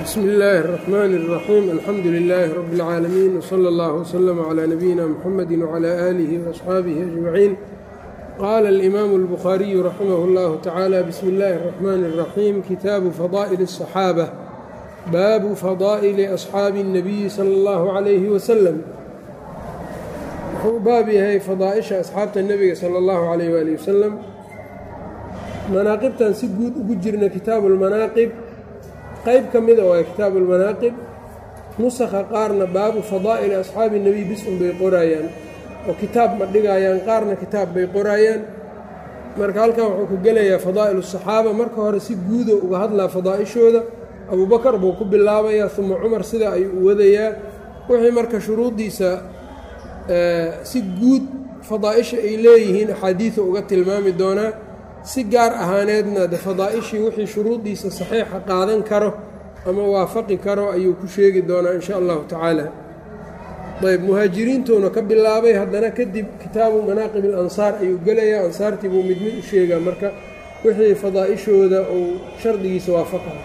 bsmi illaahi الرaxmaan الraxiim alxamdu lilaahi rabi اlcaalamiin wslى اllah wslm clى nabiyina mxamedi wclى aalihi وaصxaabihi ajmaciin qaala اlimaamu اlbukhaariyu raximah اllahu tacaala bismi اllahi الraxmaan الraxiim kitaabu fadaa'il الصaxaabة baabu fadaa'ili asxaabi الnabiyi salى اllahu عalayhi waslm wuxuu baab yahay fadaaئisha asxaabta nebiga salى اllahu عalayh wali wasalam manaaqibtan si guud ugu jirna kitaabu اlmanaaqib qayb ka mida waa kitaabu اlmanaaqib nusakha qaarna baabu fadaa'ili asxaabi nebiy bisun bay qoraayaan oo kitaab ma dhigayaan qaarna kitaab bay qoraayaan marka halkan wuxuu ku gelayaa fadaa'il الصaxaaba marka hore si guudo uga hadlaa fadaa'ishooda abubakar buu ku bilaabayaa uma cumar sida ayuu u wadayaa wixii marka shuruuddiisa si guud fadaa'isha ay leeyihiin axaadiidu uga tilmaami doonaa si gaar ahaaneedna de fadaa'ishii wixii shuruuddiisa saxiixa qaadan karo ama waafaqi karo ayuu ku sheegi doonaa in sha allahu tacaala ayb muhaajiriintuuna ka bilaabay haddana kadib kitaabu manaaqib alansaar ayuu gelayaa ansaartii buu mid mid u sheegaa marka wixii fadaa'ishooda uu shardigiisa waafaqayo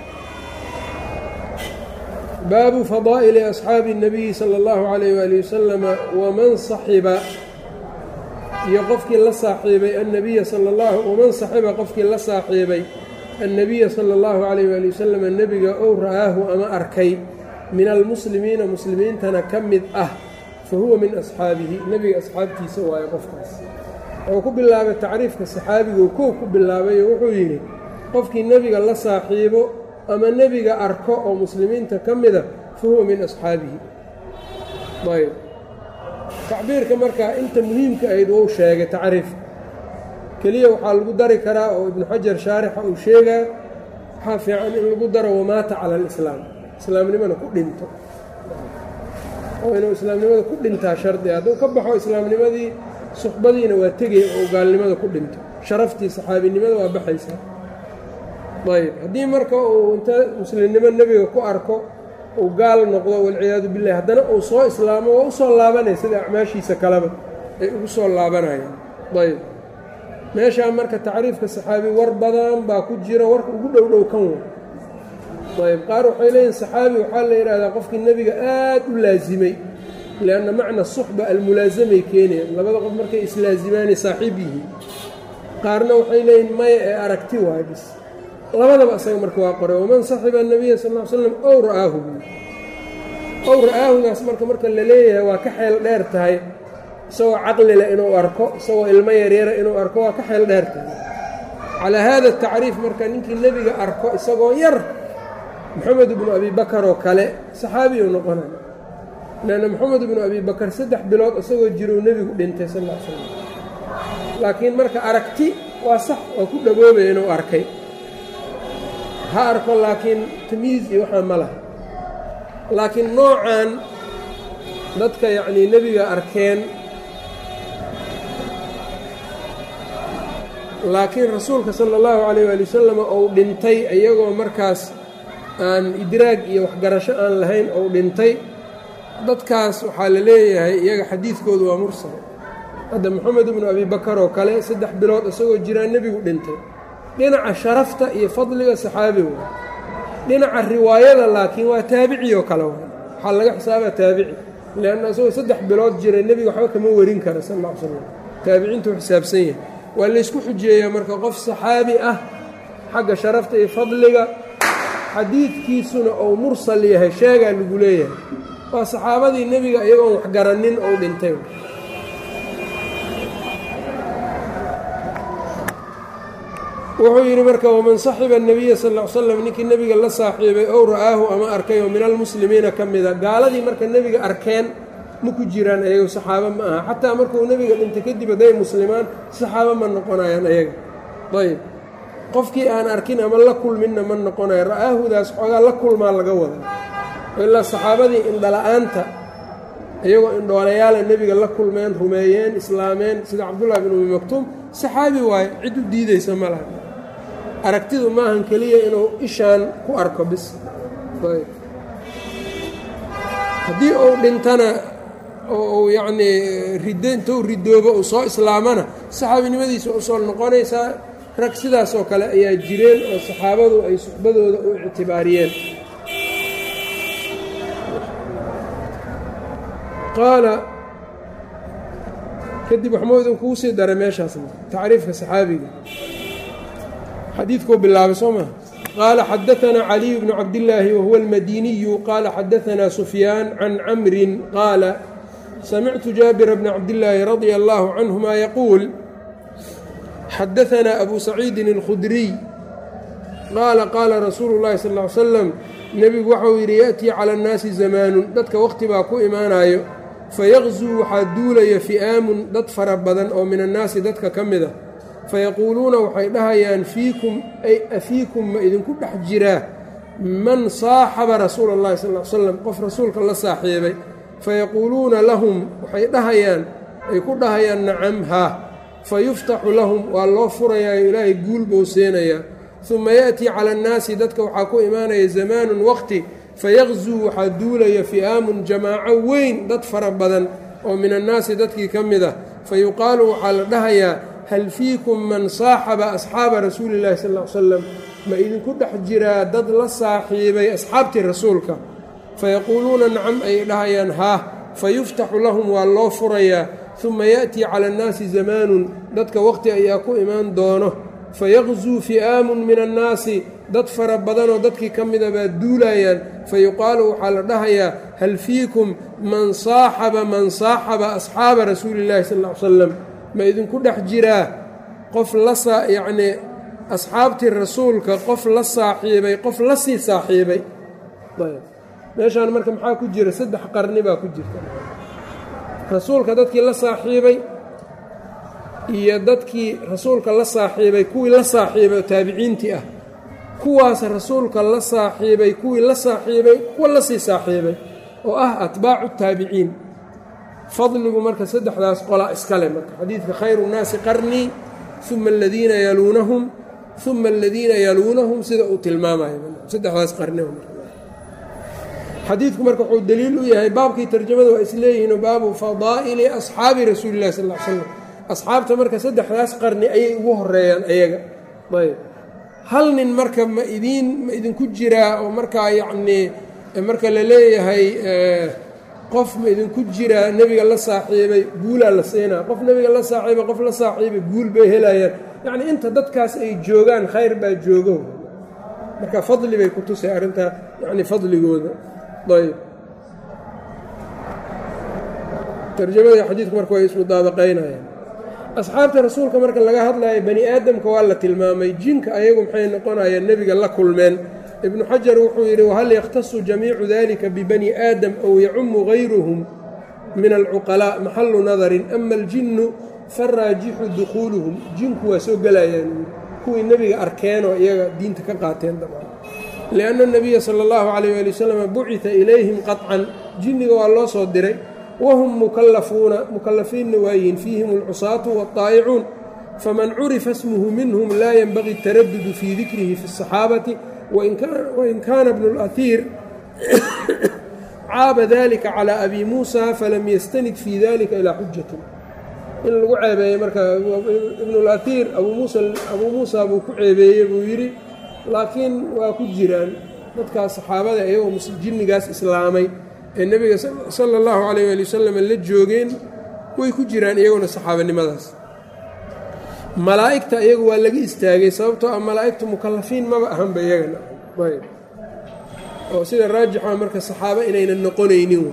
baabu fadaa'ili asxaabi الnabiyi salى اllahu calayh waali wasalama waman saxiba iyo qofkii la saaxiibay annabiya sala allahu waman saxiba qofkii la saaxiibay annabiya sala allahu calayh waali wasalam nebiga ow ra'aahu ama arkay min almuslimiina muslimiintana ka mid ah fa huwa min asxaabihi nebiga asxaabtiisa waayo qofkaas wuxuu ku bilaabay tacriifka saxaabigu kow ku bilaabayo wuxuu yidhi qofkii nebiga la saaxiibo ama nebiga arko oo muslimiinta ka mida fa huwa min asxaabihi ayb tacbiirka markaa inta muhiimka ahayd wou sheegay tacriifka keliya waxaa lagu dari karaa oo ibnu xajar shaarixa uu sheegaa waxaa fiican in lagu daro wamaata cala alislaam islaamnimana ku dhinto oo inuu islaamnimada ku dhintaa shardi hadduu ka baxo islaamnimadii suxbadiina waa tegaya oo gaalnimada ku dhinto sharaftii saxaabinimada waa baxaysaa ayb haddii marka uu inta muslimnimo nebiga ku arko uu gaal noqdo walciyaadu billahi haddana uu soo islaamo waa u soo laabanaya sida acmaashiisa kaleba ay ugu soo laabanayaan ayb meeshaa marka tacriifka saxaabi war badan baa ku jira warka ugu dhow dhow kan wa ayb qaar waxay leeyihin saxaabi waxaa la yidhahdaa qofkii nebiga aad u laasimay lianna macna suxba almulaasamay keenayaan labada qof markay islaasimaanay saaxiib yihiin qaarna waxay leeyihin maya ee aragti waay bis labadaba isaga marka waa qoray waman saxiba anabiya sal l slam ow ra'aahu ow ra'aahugaas marka marka la leeyahay waa ka xeel dheer tahay isagoo caqlile inuu arko isagoo ilmo yaryara inuu arko waa ka xeel dheer tahay calaa haada tacriif marka ninkii nebiga arko isagoo yar moxamed ibnu abi bakar oo kale saxaabiyu noqonaya leanna moxamed ibnu abi bakar saddex bilood isagoo jirou nebigu dhintay sal l slam laakiin marka aragti waa sax oo ku dhaboobaya inuu arkay ha arko laakiin tamyiiz iyo waxaa ma laha laakiin noocan dadka yacnii nebiga arkeen laakiin rasuulka sala allahu calayh waali wasalam ou dhintay iyagoo markaas aan idraag iyo waxgarasho aan lahayn ou dhintay dadkaas waxaa la leeyahay iyaga xadiidkoodu waa mursal hadda moxamed ibnu abi bakar oo kale saddex bilood isagoo jiraa nebigu dhintay dhinaca sharafta iyo fadliga saxaabi waay dhinaca riwaayada laakiin waa taabici oo kale waay waxaa laga xisaabaa taabici leanna isagoo saddex bilood jira nebiga waxba kama warin kara sal ll ly slam taabiciintuu xisaabsan yahay waa laysku xujeeyaa marka qof saxaabi ah xagga sharafta iyo fadliga xadiidkiisuna ou mursal yahay sheegaa lagu leeyahay waa saxaabadii nebiga iyagoon waxgaranin ou dhintay wuxuu yidhi marka waman saxiba الnabiya sal ll ly slam ninkii nebiga la saaxiibay ow ra'aahu ama arkay oo min almuslimiina ka mida gaaladii marka nebiga arkeen ma ku jiraan ayago saxaabo ma aha xataa markuu nebiga dhintay kadib hadday muslimaan saxaabo ma noqonayaan ayaga ayb qofkii aan arkin ama la kulminna ma noqonayo ra'aahudaas xoogaa la kulmaa laga wada ilaa saxaabadii indhala-aanta iyagoo indhoolayaala nebiga la kulmeen rumeeyeen islaameen sida cabdullahi bin umi maktuum saxaabi waaye cid u diideysa ma laha aragtidu maahan keliya inuu ishaan ku arko bis haddii uu dhintana oo uu yacnii rid intuu ridoobo uu soo islaamana saxaabinimadiisa usoo noqonaysaa rag sidaas oo kale ayaa jireen oo saxaabadu ay suxbadooda u ictibaariyeen qaala kadib waxmuu idinkugu sii daray meeshaasna tacriifka saxaabiga xadiidkuu bilaabay soo maha qaala xadaanaa caliyu bnu cabdillaahi wahuwa almadiniyu qaala xadaanaa sufyaan can camrin qaala samictu jaabira bna cabdillaahi radia allaahu canhuma yaquul xadaanaa abu saciidin alkhudriy qaala qaala rasuulu llahi sal ly slam nebigu waxau yidhi ya'tii cala annaasi zamaanun dadka waqti baa ku imaanayo fayaqzuu waxaa duulaya fi'aamun dad fara badan oo min annaasi dadka ka mid a fayaquuluuna waxay dhahayaan fiikum ay afiikum ma idinku dhex jiraa man saaxaba rasuula اllahi sal l slam qof rasuulka la saaxiibay fayaquuluuna lahum waxay dhahayaan ay ku dhahayaan nacam haa fayuftaxu lahum waa loo furayaayo ilaahay guul bou seenayaa uma ya'tii cala annaasi dadka waxaa ku imaanaya zamaanun waqti fayaqzuu waxaa duulaya fi'aamun jamaaco weyn dad fara badan oo min annaasi dadkii ka mid ah fayuqaalu waxaa la dhahayaa hal fiikum man saaxaba asxaaba rasuuli illahi sal l slam ma idinku dhex jiraa dad la saaxiibay asxaabtii rasuulka fayaquuluuna nacam ay dhahayaan haa fayuftaxu lahum waa loo furayaa uma ya'tii cala annaasi zamaanun dadka waqti ayaa ku imaan doono fayaqzuu fi'aamun min annaasi dad fara badanoo dadkii ka mida baa duulayaan fayuqaalu waxaa la dhahayaa hal fiikum man saaxaba man saaxaba asxaaba rasuuli illahi sal l salam ma idinku dhex jiraa qof la yacnii asxaabtii rasuulka qof la saaxiibay qof la sii saaxiibay meeshaan marka maxaa ku jira saddex qarni baa ku jirta rasuulka dadkii la saaxiibay iyo dadkii rasuulka la saaxiibay kuwii la saaxiibay oo taabiciintii ah kuwaas rasuulka la saaxiibay kuwii la saaxiibay kuwa la sii saaxiibay oo ah atbaacu taabiciin fadligu marka saddexdaas qola iskale marka xadiidka khayru nnaasi qarnii uma aladiina yaluunahum uma aladiina yaluunahum sida uu tilmaamayo saddexdaas qarni xadiidku marka wuxuu daliil u yahay baabkii tarjamada waa isleeyihiinoo baabu fadaa'ili asxaabi rasuuli illahi sal l slam asxaabta marka saddexdaas qarni ayay ugu horeeyaan ayaga ayb hal nin marka ma idiin ma idinku jiraa oo markaa yacnii marka la leeyahay qof ma idinku jiraa nebiga la saaxiibay guulaa la siinaa qof nebiga la saaxiibay qof la saaxiibay guul bay helayaan yacnii inta dadkaas ay joogaan khayr baa joogo marka fadli bay ku tusay arrintaa yacni fadligooda ayb tarjamada xadiidku marka way ismudaabaqaynayaan asxaabta rasuulka marka laga hadlayo bani aadamka waa la tilmaamay jinka ayagu maxay noqonayaan nebiga la kulmeen ibnu xajar wuxuu yidhi wahal yakhtasu jamiicu dalika bibani aadam aw yacumu gayruhum min alcuqalaa maxalu nadarin ama aljinnu faraajixu dukhuuluhum jinku waa soo gelayaan kuwii nebiga arkeenoo iyaga diinta ka qaateen dabcan lianna nabiya sala allahu calayh ali wasalam bucita ilayhim qaطcan jinniga waa loo soo diray whm mukallafuuna mukallafiinna waayihiin fiihim alcusaatu waالطaa'icuun faman curifa smuhu minhum laa yenbagii الtaradudu fii dikrihi fi الصaxaabati wain kaana bnu اlأhiir caaba dalika calى abi muusa falam yastanid fii dalika ilaa xujatin in lagu ceebeeyey marka ibnu اlأhiir abuu muusa buu ku ceebeeyey buu yidhi laakiin waa ku jiraan dadkaas saxaabada iyagoo jinnigaas islaamay ee nebiga sala allahu calayh waali wasalam la joogeen way ku jiraan iyaguna saxaabanimadaas malaa'igta iyagu waa laga istaagay sababtoo ah malaa'igtu mukallafiin maba ahanba iyagana ayb oo sida raajixa marka saxaabo inaynan noqonaynin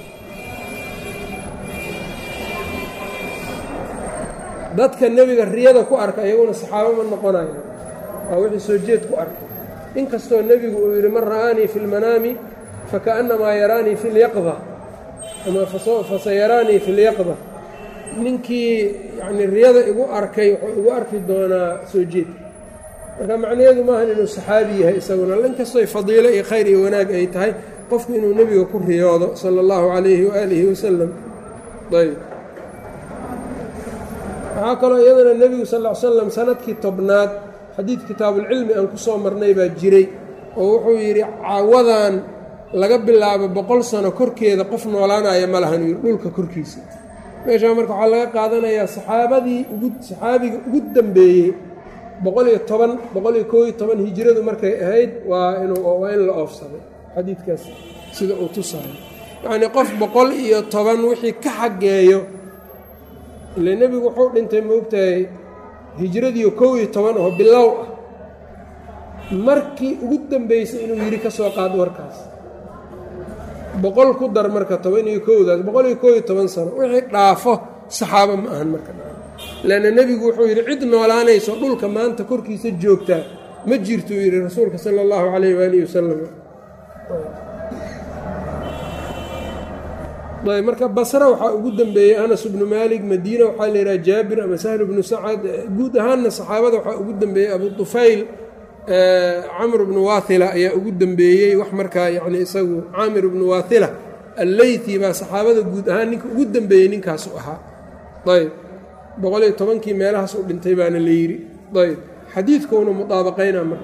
dadka nebiga riyada ku arka iyaguna saxaabo ma noqonayo waa wixii soo jeed ku arkay inkastoo nebigu uu yidhi man ra'aanii fi lmanaami fakaأnamaa yaraanii fi اlyaqda ama fasayaraanii fi اlyaqda ninkii yani riyada igu arkay wuxuu igu arki doonaa soo jeedka marka macnaheedu maahan inuu saxaabi yahay isaguna inkastoy fadiilo iyo khayr iyo wanaag ay tahay qofku inuu nebiga ku riyoodo salى اllahu عalayhi waalihi wasalam ayb waxaa kaloo iyadana nebigu sal ly slam sanadkii tobnaad xadiid kitaabuulcilmi aan ku soo marnay baa jiray oo wuxuu yidhi caawadan laga bilaabo boqol sano korkeeda qof noolaanaya ma lahan yidhi dhulka korkiisa meeshaa marka waxaa laga qaadanayaa saxaabadii ugu saxaabiga ugu dambeeyey boqol iyo toban boqol iyo koob iyo toban hijiradu markay ahayd waa inuu waa in la oofsaday xadiidkaas sida uu tusayo yacnii qof boqol iyo toban wixii ka xaggeeyo ile nebigu wuxuu dhintay moogtahay hijradiiyo kow iyo toban oo bilow ah markii ugu dambeysay inuu yidhi ka soo qaad warkaas boqol ku dar marka toban iyo kowdaas boqol iyo kow iyo toban sano wixii dhaafo saxaabo ma ahan marka leanna nebigu wuxuu yidhi cid noolaanayso dhulka maanta korkiisa joogtaa ma jirtuu yidhi rasuulka sala allahu calayh waalihi wasalam ayb marka basra waxaa ugu dembeeyey anas bnu maalik madiina waxaa la yidhaha jaabir ama sahlu bnu sacad guud ahaanna saxaabada waxaa ugu dembeeyey abu tufayl camr bnu waathila ayaa ugu dembeeyey wax markaa yani isagu caamir bnu waathila alleythi baa saxaabada guud ahaan ninka ugu dembeeyey ninkaasu ahaa ayb boqol iyo tobankii meelahaas u dhintay baana la yidhi ayb xadiidkuuna mudaabaqayna marka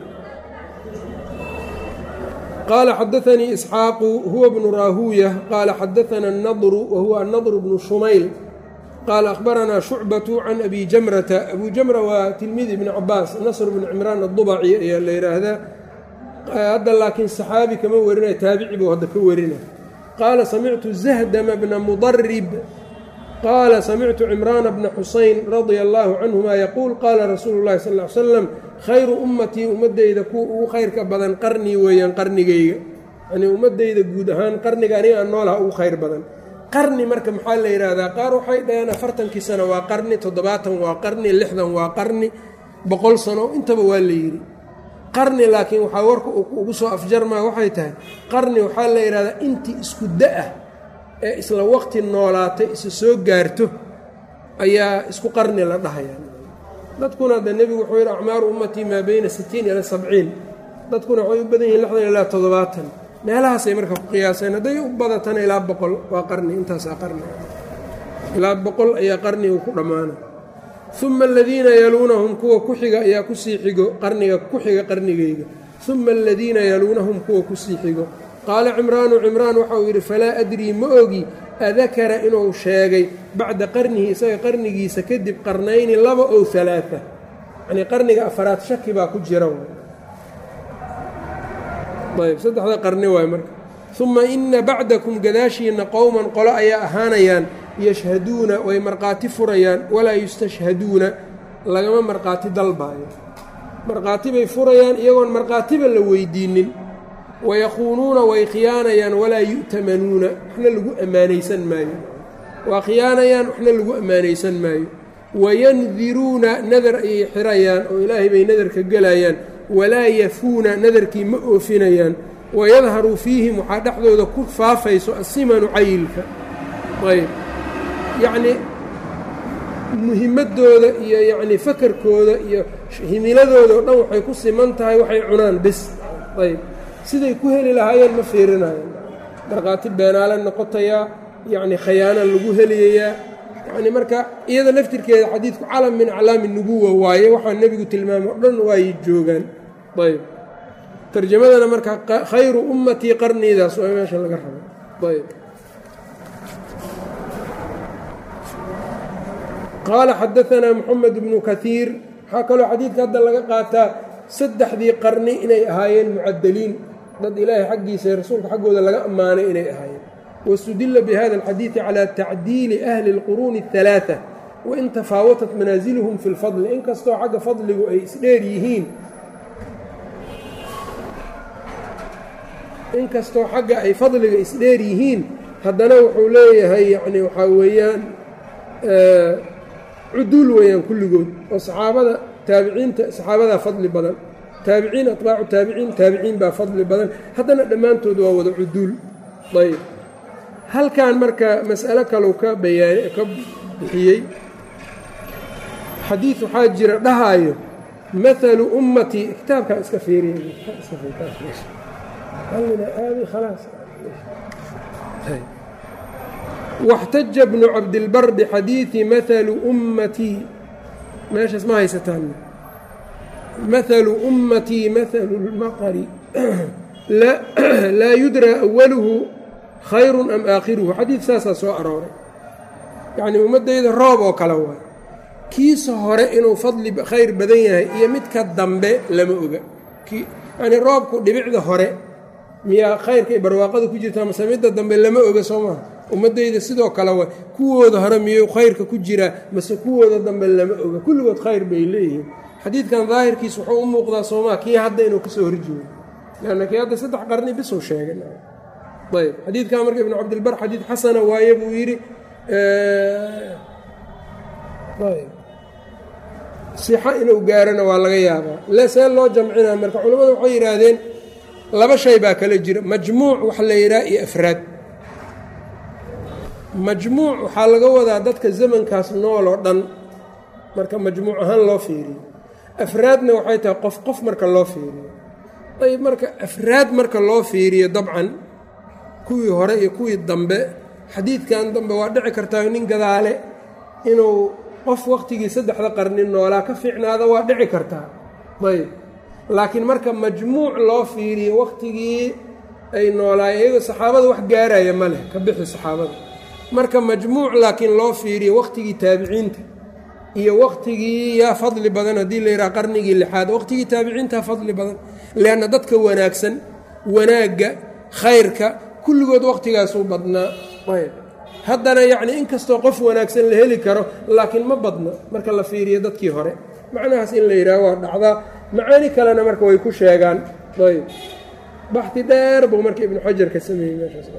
qaala xadaanii isxaaqu huwa bnu raahuuya qaala xadaana annadru wa huwa annadru bnu shumayl qaala akhbaranaa shucbatu can abi jamrata abu jamra waa tilmiid ibni cabaas nasr bnu cimraan addubaci ayaa la yidhaahdaa hadda laakiin saxaabi kama warinaya taabici buu hadda ka warina qaala samictu zahdama bna mudarib qaala samictu cimraana bna xusayn radia allaahu canhuma yaquul qaala rasuulu llahi sal ly slam khayru ummatii ummaddayda kuwa ugu khayrka badan qarnii weeyaan qarnigayga yanii ummaddayda guud ahaan qarniga aniga aan noolaha ugu khayr badan qarni marka maxaa la yidhaahdaa qaar waxay dhaheen afartankii sano waa qarni toddobaatan waa qarni lixdan waa qarni boqol sano intaba waa la yidhi qarni laakiin waxaa warka ugu soo afjarmaa waxay tahay qarni waxaa la yidhahdaa intii isku da-ah ee isla waqti noolaatay isa soo gaarto ayaa isku qarni la dhahayaa dadkuna hadda nebigu wuxuu yidhi acmaaru ummatii maa beyna sitiin ila sabciin dadkuna waxay u badan yihin lixdan ilaa toddobaatan meelahaasay marka ku qiyaaseen hadday u badatana ilaa boqol waa qarni intaasaa qarni ilaa boqol ayaa qarnigu ku dhammaana uma aladiina yaluunahum kuwa ku xiga ayaa kusii xigo qarniga ku xiga qarnigayga uma aladiina yaluunahum kuwa kusii xigo qaala cimraanu cimraan waxauu yidhi falaa adrii ma ogi adakara inuu sheegay bacda qarnihi isaga qarnigiisa kadib qarnayni laba ow alaaa yanii qarniga afaraad shaki baa ku jira ayb saddexda qarni waay marka uma ina bacdakum gadaashiina qowman qolo ayaa ahaanayaan yashhaduuna way markhaati furayaan walaa yustashhaduuna lagama markhaati dalbaayo markhaati bay furayaan iyagoon markhaatiba la weydiinin wayakuunuuna way khiyaanayaan walaa yu'tamanuuna waxna lagu ammaanaysan maayo waa khiyaanayaan waxna lagu ammaanaysan maayo wayandiruuna nadar ayay xirayaan oo ilaahay bay nadarka gelayaan walaa yafuuna nadarkii ma oofinayaan wayadharu fiihim waxaa dhexdooda ku faafayso asimanu cayilka ayb yacnii muhimadooda iyo yacnii fakarkooda iyo himiladooda o dhan waxay ku siman tahay waxay cunaan bis ayb siday ku heli lahaayeen ma fiirinayaan markhaati beenaale noqotayaa yacni khayaana lagu heliyayaa yacni marka iyada laftirkeeda xadiidku calam min aclaami nubuwa waaye waxaa nebigu tilmaamo o dhan waayay joogaan ayb tarjamadana marka khayru ummatii qarniidaas waa meesha laga rabo ayb qaala xadaanaa moxamed bnu kaiir waxaa kaloo xadiidka hadda laga qaataa saddexdii qarni inay ahaayeen mucadaliin dad ilaahay xaggiisa rasuulka xaggooda laga ammaanay inay ahaayeen wastudila bihada alxadiidi calى tacdiili ahli اlquruuni الثalaaثة wain tafaawatat manaasilhum fi اlfadli inkastoo xagga fadligu ay isdheer yihiin inkastoo xagga ay fadliga isdheer yihiin haddana wuxuu leeyahay yani waxaa weeyaan cuduul weeyaan kulligood oo saxaabada taabiciinta saxaabadaa fadli badan taabiciin atbaacu taabiciin taabiciin baa fadli badan haddana dhammaantood waa wada cuduul ayb halkan marka mas'alo kalau ka bayaa ka bixiyey xadiid waxaa jira dhahaayo maalu ummatii kitaabkaa iska fiiriyawaxtaja bnu cabdilbar bixadiidi maalu ummatii meeshaas ma haysataan maalu ummatii maalu lmaqari laa yudraa awaluhu khayrun am aakhiruhu xadiid saasaa soo arooray yacnii ummaddayda roob oo kale waay kiisa hore inuu fadli khayr badan yahay iyo midka dambe lama oga yacnii roobku dhibicda hore miyaa khayrka iyo barwaaqada ku jirtaa mase midda dambe lama oga soo maha ummaddayda sidoo kale wa kuwooda hore miyuu khayrka ku jiraa mase kuwooda dambe lama oga kulligood khayr bay leeyihiin xadiidkan daahirkiis wuxuu u muuqdaa soomaa kii hadda inuu kasoo horjeedo lanna kii hadda saddex qarni bisuu sheegay ayb xadiidkan marka ibnu cabdilbar xadiid xasana waaye buu yidhi sixo inuu gaarana waa laga yaabaa le see loo jamcinaa marka culimmadu waxay yidhaahdeen laba shay baa kala jira majmuuc waxa la yidhaha iyo afraad majmuuc waxaa laga wadaa dadka zamankaas nool oo dhan marka majmuuc ahaan loo fiiriyo afraadna waxay tahay qof qof marka loo fiiriyo ayb marka afraad marka loo fiiriyo dabcan kuwii hore iyo kuwii dambe xadiidkan dambe waa dhici kartaa nin gadaale inuu qof wakhtigii saddexda qarni noolaa ka fiicnaada waa dhici kartaa ayb laakiin marka majmuuc loo fiiriyo wakhtigii ay noolaayeen iyagoo saxaabada wax gaaraya ma leh ka bixi saxaabada marka majmuuc laakiin loo fiiriyo wakhtigii taabiciinta iyo wakhtigii yaa fadli badan haddii la yidhaha qarnigii lixaad wakhtigii taabiciintaa fadli badan leanna dadka wanaagsan wanaagga khayrka kulligood wakhtigaasuu badnaa ayb haddana yacni inkastoo qof wanaagsan la heli karo laakiin ma badna marka la fiiriyo dadkii hore macnahaas in la yidhaaho waa dhacdaa macaani kalena marka way ku sheegaan ayb baxdi dheer buu marka ibnu xajar ka sameeyey meeshaas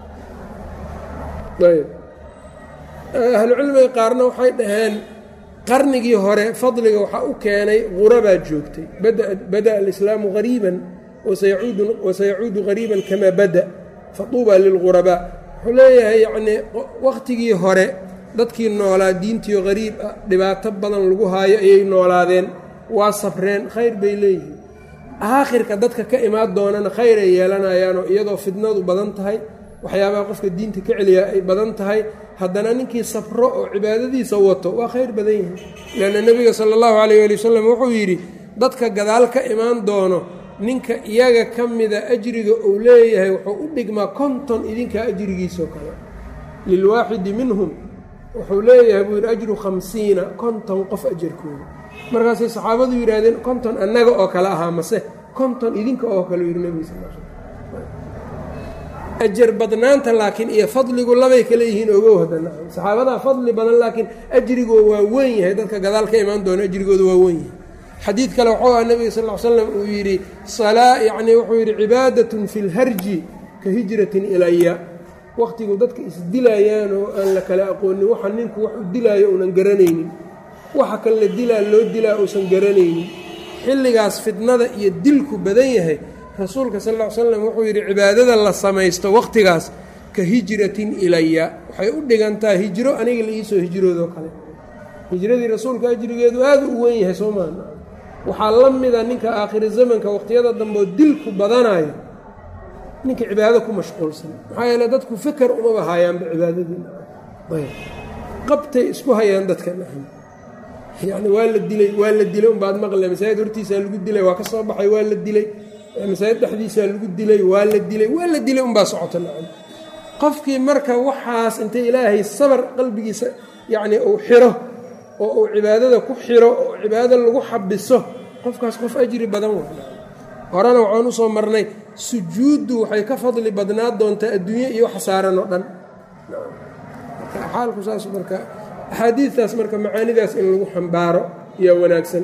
ayb ahlucilmiga qaarna waxay dhaheen qarnigii hore fadliga waxaa u keenay qurabaa joogtay bada alislaamu hariiban wasayacuudu hariiban kamaa bada fatuuba lilghurabaa wuxuu leeyahay yacnii wakhtigii hore dadkii noolaa diintiio hariib ah dhibaato badan lagu haayo ayay noolaadeen waa sabreen khayr bay leeyihiin aakhirka dadka ka imaan doonana khayr ay yeelanayaanoo iyadoo fidnadu badan tahay waxyaabaha qofka diinta ka celiyaa ay badan tahay haddana ninkii sabro oo cibaadadiisa wato waa khayr badan yihin leanna nebiga sala allahu calayh ali wasalam wuxuu yidhi dadka gadaal ka imaan doono ninka iyaga ka mida ajriga uu leeyahay wuxuu u dhigmaa konton idinkaa ajrigiisoo kale lilwaaxidi minhum wuxuu leeyahay buu yidhi ajru khamsiina konton qof ajarkooda markaasay saxaabadu yidhaahdeen konton annaga oo kale ahaa mase konton idinka oo kale yidhi nebiga sal l ajar badnaanta laakiin iyo fadligu labay kale yihiin ogow haddana saxaabadaa fadli badan laakiin ajrigoo waa weyn yahay dadka gadaal ka imaan doona ajrigooda waa weyn yahay xadiid kale wuxuu aha nebiga sal l slam uu yidhi salaa yacnii wuxuu yidhi cibaadatun fi lharji ka hijratin ilaya wakhtigu dadka isdilayaan oo aan la kala aqoonin waxa ninku wax u dilaayo uunan garanaynin waxa kan la dilaa loo dilaa uusan garanaynin xilligaas fitnada iyo dilku badan yahay rasuulka sal ll ly slam wuxuu yidhi cibaadada la samaysto wakhtigaas ka hijratin ilaya waxay u dhigantaa hijro aniga la iisoo hijroodoo kale hijradii rasuulka ajrigeedu aada u wen yahay soo maa waxaa la mida ninka aakhiri zamanka wakhtiyada dambeoo dilku badanayo ninka cibaado ku mashquulsan maxaa yeele dadku feker umaba hayaanba cibaadadii qabtay isku hayaan dadka yani waa la dilay waa la dilay unbaad maqle masaajid hortiisaa lagu dilay waa ka soo baxay waa la dilay masaajid dhexdiisaa lagu dilay waa la dilay waa la dilay unbaa socota nacam qofkii marka waxaas intay ilaahay sabar qalbigiisa yacnii uu xiro oo uu cibaadada ku xiro oo cibaadada lagu xabiso qofkaas qof ajri badan wa horena waxaan u soo marnay sujuuddu waxay ka fadli badnaa doontaa adduunye iyo wax saaran oo dhan xaalku saas marka axaadiidtaas marka macaanidaas in lagu xambaaro yaa wanaagsan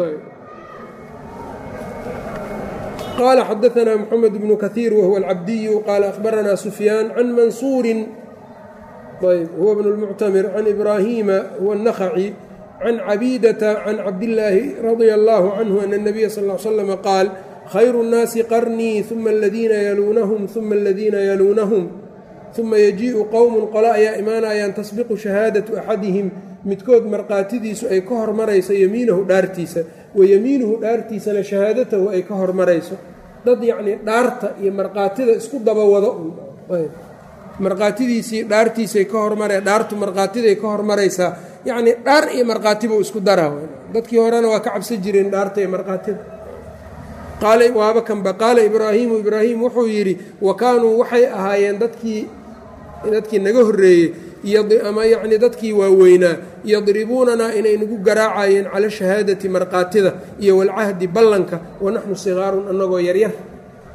qال xdثna mحamed بن kaثيir whuوa الcabdiyu qال أخbarana سfyاan can mansuuri huwa بن الmctamir can إbrahima huwa النkhcي can cabيdaةa can cabdالlaahi radي الlه عnه أن النبya sl اه sلم qaal khayr الناasi qarnii ثuma اladiina yaluunahم ثuma اladiina yaluunahم ثuma yajiiءu qowm qole ayaa imaanayaan tasbiqu shahaadaةu أxadihim midkood markhaatidiisu ay ka hormarayso yemiinahu dhaartiisa wayemiinuhu dhaartiisana shahaadatahu ay ka hormarayso dad yacnii dhaarta iyo markhaatida isku daba wado markhaatidiisii dhaartiisay ka hormara dhaartu markhaatiday ka hormaraysaa yacnii dhaar iyo markhaatibuu isku daraa dadkii horena waa ka cabsan jireen dhaarta iyo markhaatida qaala waaba kanba qaala ibraahiimu ibraahim wuxuu yidhi wa kaanuu waxay ahaayeen dadkii dadkii naga horreeyey ama yacnii dadkii waaweynaa yadribuunanaa inay nagu garaacayeen cala shahaadati markhaatida iyo walcahdi ballanka wanaxnu sigaarun annagoo yaryar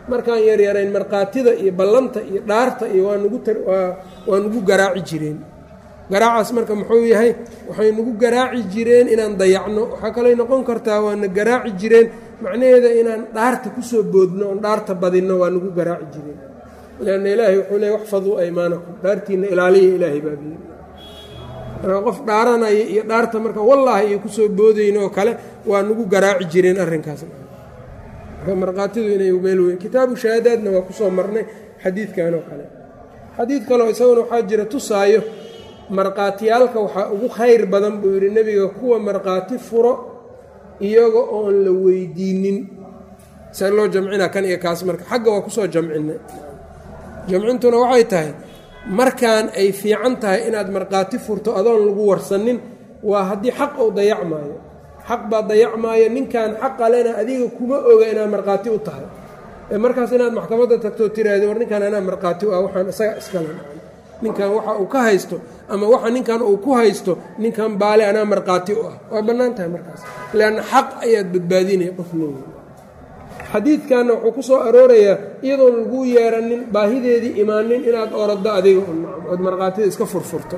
markaan yaryarayn markhaatida iyo ballanta iyo dhaarta iyo waa nugu waa nugu garaaci jireen garaacaas marka muxuu yahay waxay nagu garaaci jireen inaan dayacno waxaa kaley noqon kartaa waana garaaci jireen macnaheeda inaan dhaarta kusoo boodno oon dhaarta badinno waa nagu garaaci jireen lanna ilaahay wuxuu leey waxfaduu aymaanakum dhaartiinna ilaaliya ilaahay baabiye marka qof dhaaranaya iyo dhaarta marka wallaahi iyo kusoo boodayno oo kale waa nagu garaaci jireen arrinkaas marka markhaatidu inay meel weyn kitaabu shahaadaadna waa kusoo marnay xadiidkan oo kale xadiid kaleo isaguna waxaa jira tusaayo markhaatiyaalka waxaa ugu khayr badan buu yidhi nebiga kuwa markhaati furo iyaga oon la weydiinin see loo jamcina kan iyo kaas marka xagga waa kusoo jamcinay jamcintuna waxay tahay markaan ay fiican tahay inaad markhaati furto adoon lagu warsanin waa haddii xaq ou dayacmaayo xaq baa dayacmaayo ninkan xaqa lena adiga kuma oga inaad markhaati u tahay ee markaas inaad maxkamadda tagtoo tiraahdi war ninkan anaa markhaati u ah waxaan isaga iskale ninkan waxa uu ka haysto ama waxa ninkan uu ku haysto ninkan baale anaa markhaati u ah waa bannaan tahay markaas leanna xaq ayaad badbaadinaya qof leeya xadiidkanna wuxuu ku soo aroorayaa iyadoon lagu yeeranin baahideedii imaanin inaad oroddo adiga ood markhaatida iska furfurto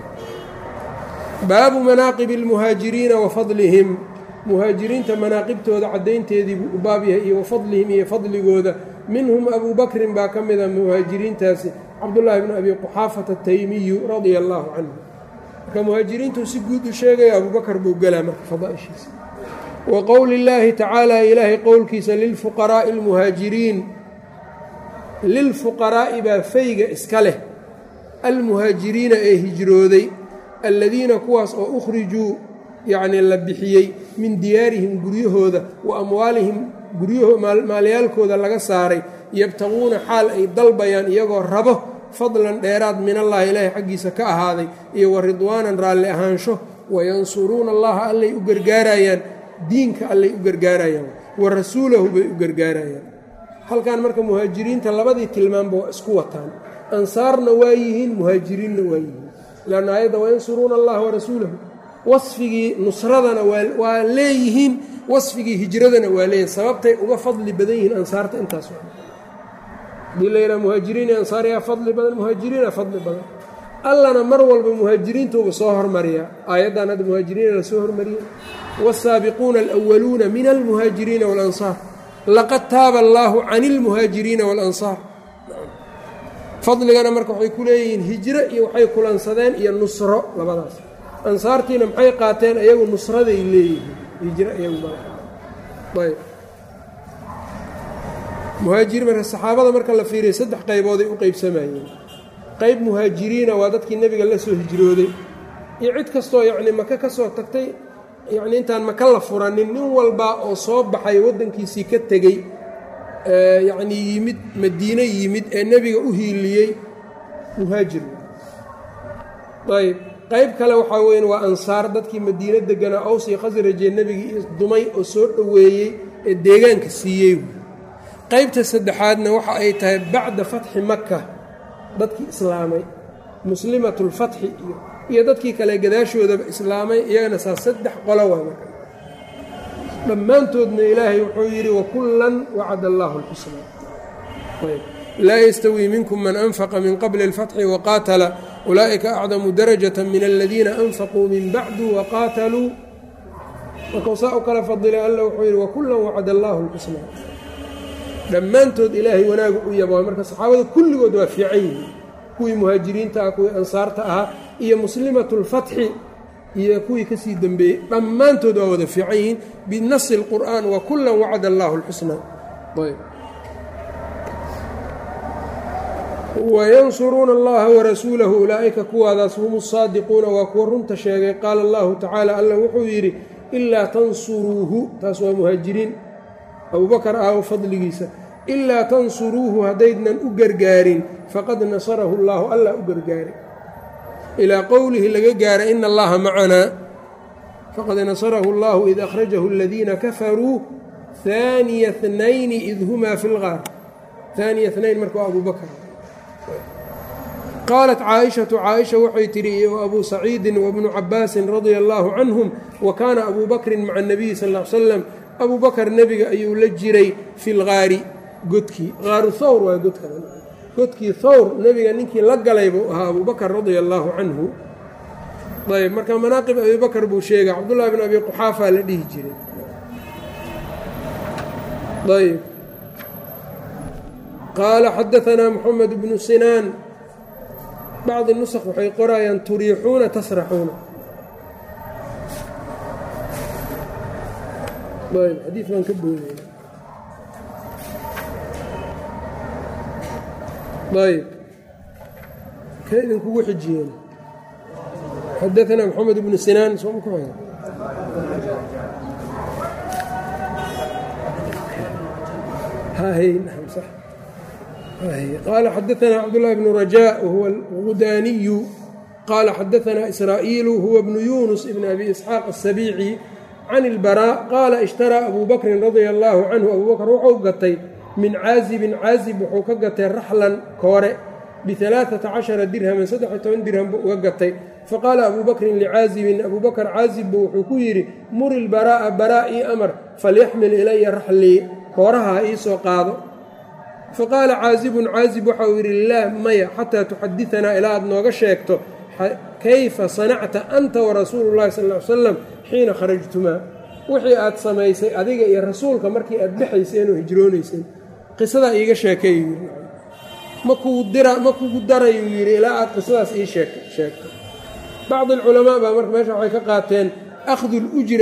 baabu manaaqibi almuhaajiriina wa fadlihim muhaajiriinta manaaqibtooda caddaynteedii buu u baab yahay iyo wa fadlihim iyo fadligooda minhum abuu bakrin baa ka mida muhaajiriintaasi cabdullaahi bnu abi quxaafata ataymiyu radia allaahu canhu marka muhaajiriintuu si guud u sheegaya abuubakar buu gelaa marka fadaaishiisa wa qowli illaahi tacaala ilaahay qowlkiisa lilfuqaraa'i almuhaajiriin lilfuqaraa'i baa fayga iska leh almuhaajiriina ee hijrooday alladiina kuwaas oo ukhrijuu yacnii la bixiyey min diyaarihim guryahooda wa amwaalihim guryaho maalyaalkooda laga saaray yabtaquuna xaal ay dalbayaan iyagoo rabo fadlan dheeraad minallaahi ilaahay xaggiisa ka ahaaday iyo wa ridwaanan raalli ahaansho wayansuruuna allaha allay u gargaarayaan diinka allay u gargaarayaan wa rasuulahu bay u gargaarayaan halkan marka muhaajiriinta labadii tilmaanba waa isku wataan ansaarna waa yihiin muhaajiriinna waa yihiin lanna aayadda wayansuruuna allaha warasuulahu wasfigii nusradana waa leeyihiin wasfigii hijradana waa leeyihin sababtay uga fadli badan yihiin ansaarta intaas hadii la yidhaha muhaajiriin iyo ansaar yaa fadli badan muhaajiriina fadli badan allana mar walba muhaajiriintuuba soo hormariyaa aayaddan hadda muhaajiriina lasoo hormariyey wاsaabiquuna alأwaluuna min almuhaajiriina waاlansaar laqad taaba allaahu can اlmuhaajiriina waاlansaar fadligana marka waxay ku leeyihiin hijro iyo waxay kulansadeen iyo nusro labadaas ansaartiina maxay qaateen iyagu nusraday leeyihiin hijro iyagu ayb muhaajiriin marka saxaabada marka la fiiriya saddex qaybooday u qeybsamayeen qayb muhaajiriina waa dadkii nebiga la soo hijrooday iyo cid kastoo yacni maka ka soo tagtay yacni intaan maka la furanin nin walbaa oo soo baxay waddankiisii ka tegey yacnii yimid madiine yimid ee nebiga u hiiliyey muhaajir ayb qayb kale waxaa weyan waa ansaar dadkii madiine deganaa aws iyo khasrajee nebigii dumay oo soo dhoweeyey ee deegaanka siiyey qaybta saddexaadna waxa ay tahay bacda fatxi maka dadkii islaamay muslimatulfatxi iyo iyo dadkii kale gadaashoodaba islaamay iyagana saa saddex qolo waa marka dhammaantoodna ilaahay wuxuu yidhi wakullan wacada allaahu alxusnaa laa yastawii minkum man anfaqa min qabli اlfatxi waqaatala ulaa'ika acdamu darajata min aladiina anfaquu min bacdu waqaataluu markuu saa u kala fadilay alla wuxuu yidhi wakullan wacada allaahu alxusnaa dhammaantood ilaahay wanaagu u yaba marka saxaabada kulligood waa fiican yihiin kuwii muhaajiriinta ah kuwii ansaarta ahaa iyo muslimatulfatxi iyo kuwii kasii dembeeyey dhammaantood waa wada fiican yihiin binasi اlqur'an wakullan wacada allaahu اlxusnaa ayb wayansuruuna allaha warasuulahu ulaa'ika kuwaadaas hum saadiquuna waa kuwa runta sheegay qaala allahu tacaala alla wuxuu yidhi ilaa tansuruuhu taas waa muhaajiriin abubakar ah fadligiisa ilaa tansuruuhu haddaydnan u gargaarin faqad nasarahu allaahu allah u gargaaray ilaa qowlihi laga gaara ina allaha macanaa faqad nasarahu allahu id akhrajahu aladiina kafaruu haaniya hnayni id humaa fi lgaar haaniya hnayn marka waa abubakr qaalat caaishatu caaisha waxay tidhi iyo abuu saciidin wabnu cabaasin radia allaahu canhum wa kaana abuu bakrin maca اnabiyi sal l slam abuu bakar nebiga ayuu la jiray fi lgaari godkii qaaru thawr waa godka godkii thawr nebiga ninkii la galay buu ahaa abubakr radia allaahu canhu ayb marka manaaqib abibakr buu sheegay cabdullahi bn abi quxaafa la dhihi jiray ayb qaala xadaanaa moxamed bnu sinaan bacdi nusq waxay qorayaan turiixuuna tasraxuuna ayb xadiid baan ka boodaya ayb ka idinkugu xijiyeen xadaanaa moxamed bnu sinaan sooma ku xig qaala xadaanaa cabdullahi bnu rajaa wahuwa alghudaaniyu qaala xadaanaa israa'iilu huwa bnu yunus ibn abi isxaaq asabiici can ilbaraa qaala ishtaraa abuu bakrin radia allaahu canhu abuu bakr wuxuu gatay min caazibin caazib wuxuu ka gatay raxlan koore bialaaata cashara dirhaman saddex-iyo toban dirham buu uga gatay faqaala abuu bakrin licaazibin abuu bakr caazibbu wuxuu ku yidhi muri lbaraa'a baraa ii amar falyaxmil ilaya raxlii kooraha ha ii soo qaado faqaala caazibun caazib waxa uu yidhi laah maya xataa tuxadianaa ilaa aad nooga sheegto kayfa sanacta anta warasuulu llahi sal l salam xiina kharajtumaa wixii aad samaysay adiga iyo rasuulka markii aad baxayseen oo hijroonayseen qisadaa iiga sheekay ma kugu darayuu yidhi ilaa aad qisadaas ii sheegto bacdi alculamaa baa marka meesha waxay ka qaateen akhdu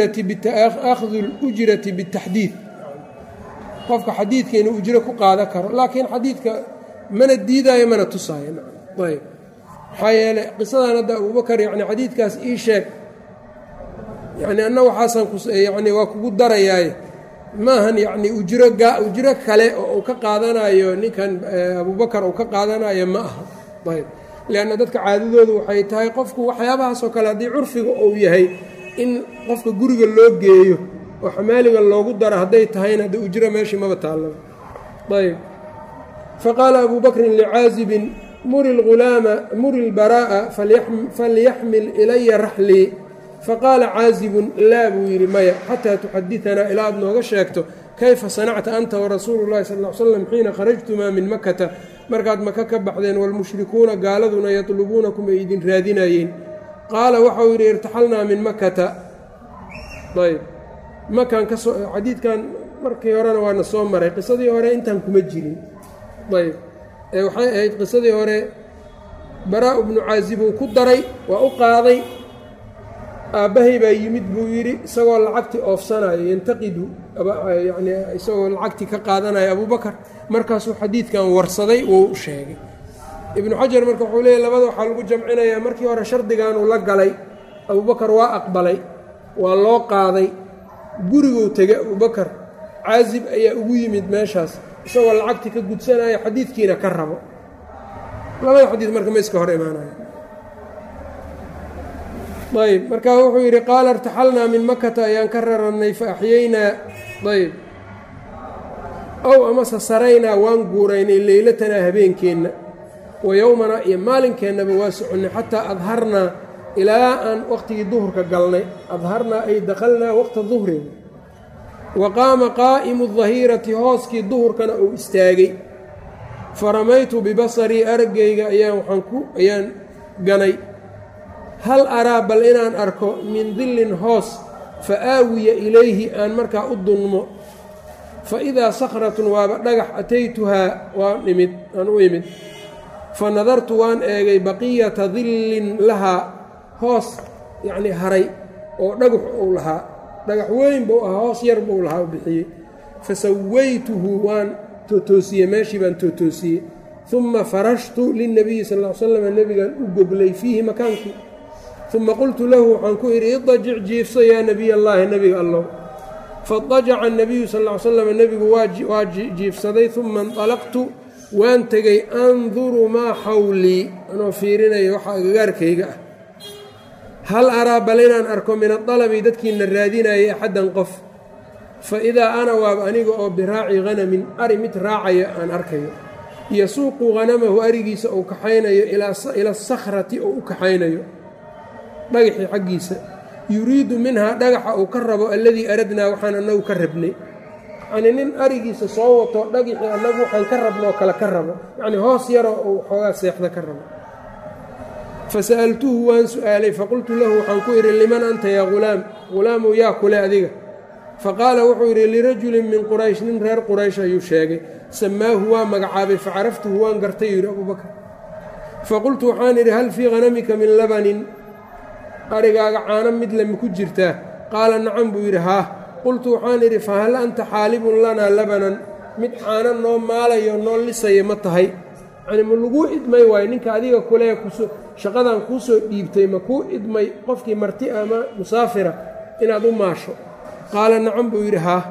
lujrati bitaxdiid qofka xadiidka inuu ujro ku qaadan karo laakiin xadiidka mana diidaayo mana tusaayo ayb maxaa yeeley qisadan hadda abubakar yani xadiidkaas ii sheeg yani anna waxaasan yani waa kugu darayaaye maahan yani ujro ujro kale oo uu ka qaadanayo ninkan abubakar uu ka qaadanayo ma aha ayb leanna dadka caadadoodu waxay tahay qofku waxyaabahaasoo kale haddii curfiga uu yahay in qofka guriga loo geeyo oo xamaaliga loogu daro hadday tahayna hadda ujro meeshii maba taallaba ayb faqaala abuu bakrin licaazibin muri lghulaama muri lbaraa'a falyaxmil ilaya raxlii faqaala caazibun laa buu yidhi maya xataa tuxadianaa ilaa aad nooga sheegto kayfa sanacta anta warasuulu llahi sal l slam xiina kharajtumaa min makata markaad maka ka baxdeen waalmushrikuuna gaaladuna yatlubuunakum ay idin raadinayeen qaala waxau yidhi irtaxalnaa min makata ayb makan kasoo xadiidkan markii horena waana soo maray qisadii hore intaan kuma jirin ayb ee waxay ahayd qisadii hore baraa-u bnu caazibuu ku daray waa u qaaday aabbahay baa yimid buu yidhi isagoo lacagtii oofsanayo yantaqidu yani isagoo lacagtii ka qaadanayo abubakar markaasuu xadiidkan warsaday wuu sheegay ibnu xajar marka wuxuu leeyahy labada waxaa lagu jamcinayaa markii hore shardiganuu la galay abubakar waa aqbalay waa loo qaaday guriguu tegay abubakar caazib ayaa ugu yimid meeshaas isagoo lacagtii ka gudsanaya xadiidkiina ka rabo labada xadiid marka ma iska hor imaanaya ayb markaa wuxuu yidhi qaala irtaxalnaa min makata ayaan ka rarannay fa axyaynaa ayb ow amase saraynaa waan guuraynay leylatanaa habeenkeenna wa yowmanaa iyo maalinkeenaba waa soconnay xataa adharnaa ilaa aan waqtigii duhurka galnay adharnaa ay dakhalnaa waqta duhrin wa qaama qaa'imu dahirati hooskii duhurkana uu istaagay fa ramaytu bibasarii araggayga ayaan waxaan ku ayaan ganay hal araa bal inaan arko min dillin hoos fa aawiya ilayhi aan markaa u dunmo fa idaa sakhratun waaba dhagax ataytuhaa waan imid aan u imid fa nadartu waan eegay baqiyata dillin lahaa hoos yacnii haray oo dhagax uu lahaa dhagax weyn buu ahaa hoos yar buu lahaa u bixiyey fa sawaytuhu waan tootoosiyey meeshii baan tootoosiyey uma farashtu lilnabiyi sal ll ly slam nebigaan u goglay fiihi makaankii uma qultu lahu waxaan ku idhi idajic jiifso yaa nebiy allaahi nebiga allow faadajaca anabiyu sal ll ly slam nebigu waa jiifsaday uma inطalaqtu waan tegey anduru maa xawlii anoo fiirinayo waxa agagaarkayga ah hal araa bal inaan arko min adalabi dadkiina raadinayay axaddan qof fa idaa ana waaba aniga oo biraaci hanamin ari mid raacaya aan arkayo yasuuqu hanamahu arigiisa uu kaxaynayo ila asakhrati oo u kaxaynayo dhagaxii xaggiisa yuriidu minhaa dhagaxa uu ka rabo alladii aradnaa waxaan annagu ka rabnay yacnii nin arigiisa soo wato dhagixii annagu waxaan ka rabnoo kale ka rabo yacnii hoos yaroo uu xoogaa seexda ka rabo fasa'altuhu waan su'aalay faqultu lahu waxaan ku idhi liman anta yaa ghulaam ghulaamow yaa kule adiga faqaala wuxuu yidhi lirajulin min quraysh nin reer quraysh ayuu sheegay samaahu waa magacaabay facaraftuhu waan gartay yidhi abubakar faqultu waxaan idhi hal fii hanamika min labanin arigaaga caano mid lama ku jirtaa qaala nacam buu yidhi haah qultu waxaan idhi fahal anta xaalibun lanaa labanan mid caano noo maalayo noo lisaya ma tahay yacnii ma laguu idmay waayo ninka adiga kulee kuso shaqadan kuu soo dhiibtay ma kuu idmay qofkii marti ama musaafira inaad u maasho qaala nacam buu yidhi haah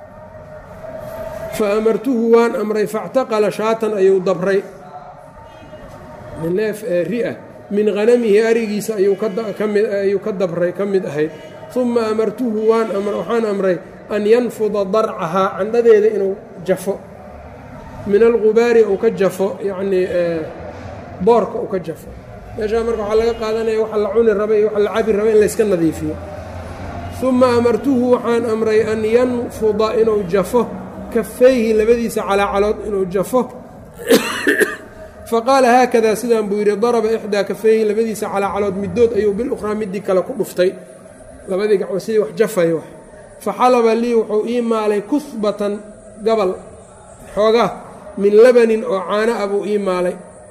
fa amartuhu waan amray factaqala shaatan ayuu dabray neef ri-a min hanamihi arigiisa ayuu ka dabray ka mid ahayd uma amartuhu waxaan amray an yanfuda darcahaa candhadeeda inuu jafo min algubaari uu ka jafo yacnii boorka uu ka jafo meeshaa marka waxaa laga qaadanaya waxa la cuni raba iyo waxa la cabi raba in layska nadiifiyo uma amartuhu waxaan amray an yanfuda inuu jafo kafayhi labadiisa calaacalood inuu jafo faqaala haakadaa sidaan buu yidhi daraba ixdaa kafayhi labadiisa calaacalood middood ayuu bilukhraa midii kale ku dhuftay labadii gacmood sidii wax jafay wax faxalaba lii wuxuu ii maalay kusbatan gabal xoogaa min labanin oo caano ah buu ii maalay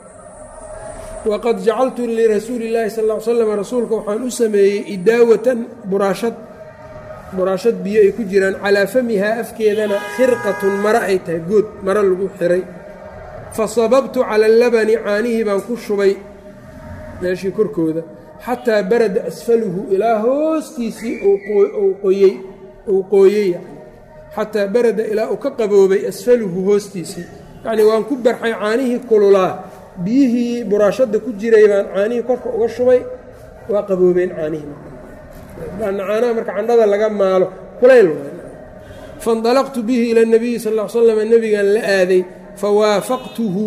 waqad jacaltu lirasuuli llaahi sal ll ly slam rasuulka waxaan u sameeyey idaawatan buraashad buraashad biyo ay ku jiraan calaa famihaa afkeedana khirqatun maro ay tahay good maro lagu xiray fa sababtu cala allabani caanihii baan ku shubay meeshii korkooda xataa barada asfaluhu ilaa hoostiisii uu qoyey uu qooyey yani xataa barada ilaa uu ka qaboobay asfaluhu hoostiisii yacnii waan ku barxay caanihii kululaa biyihii buraashadda ku jiray baan caanihii korka uga shubay waa qaboobeen caanihii caanaha marka candhada laga maalo kulayl faindalaqtu bihi ila nabiyi sal l slam nebigan la aaday fawaafaqtuhu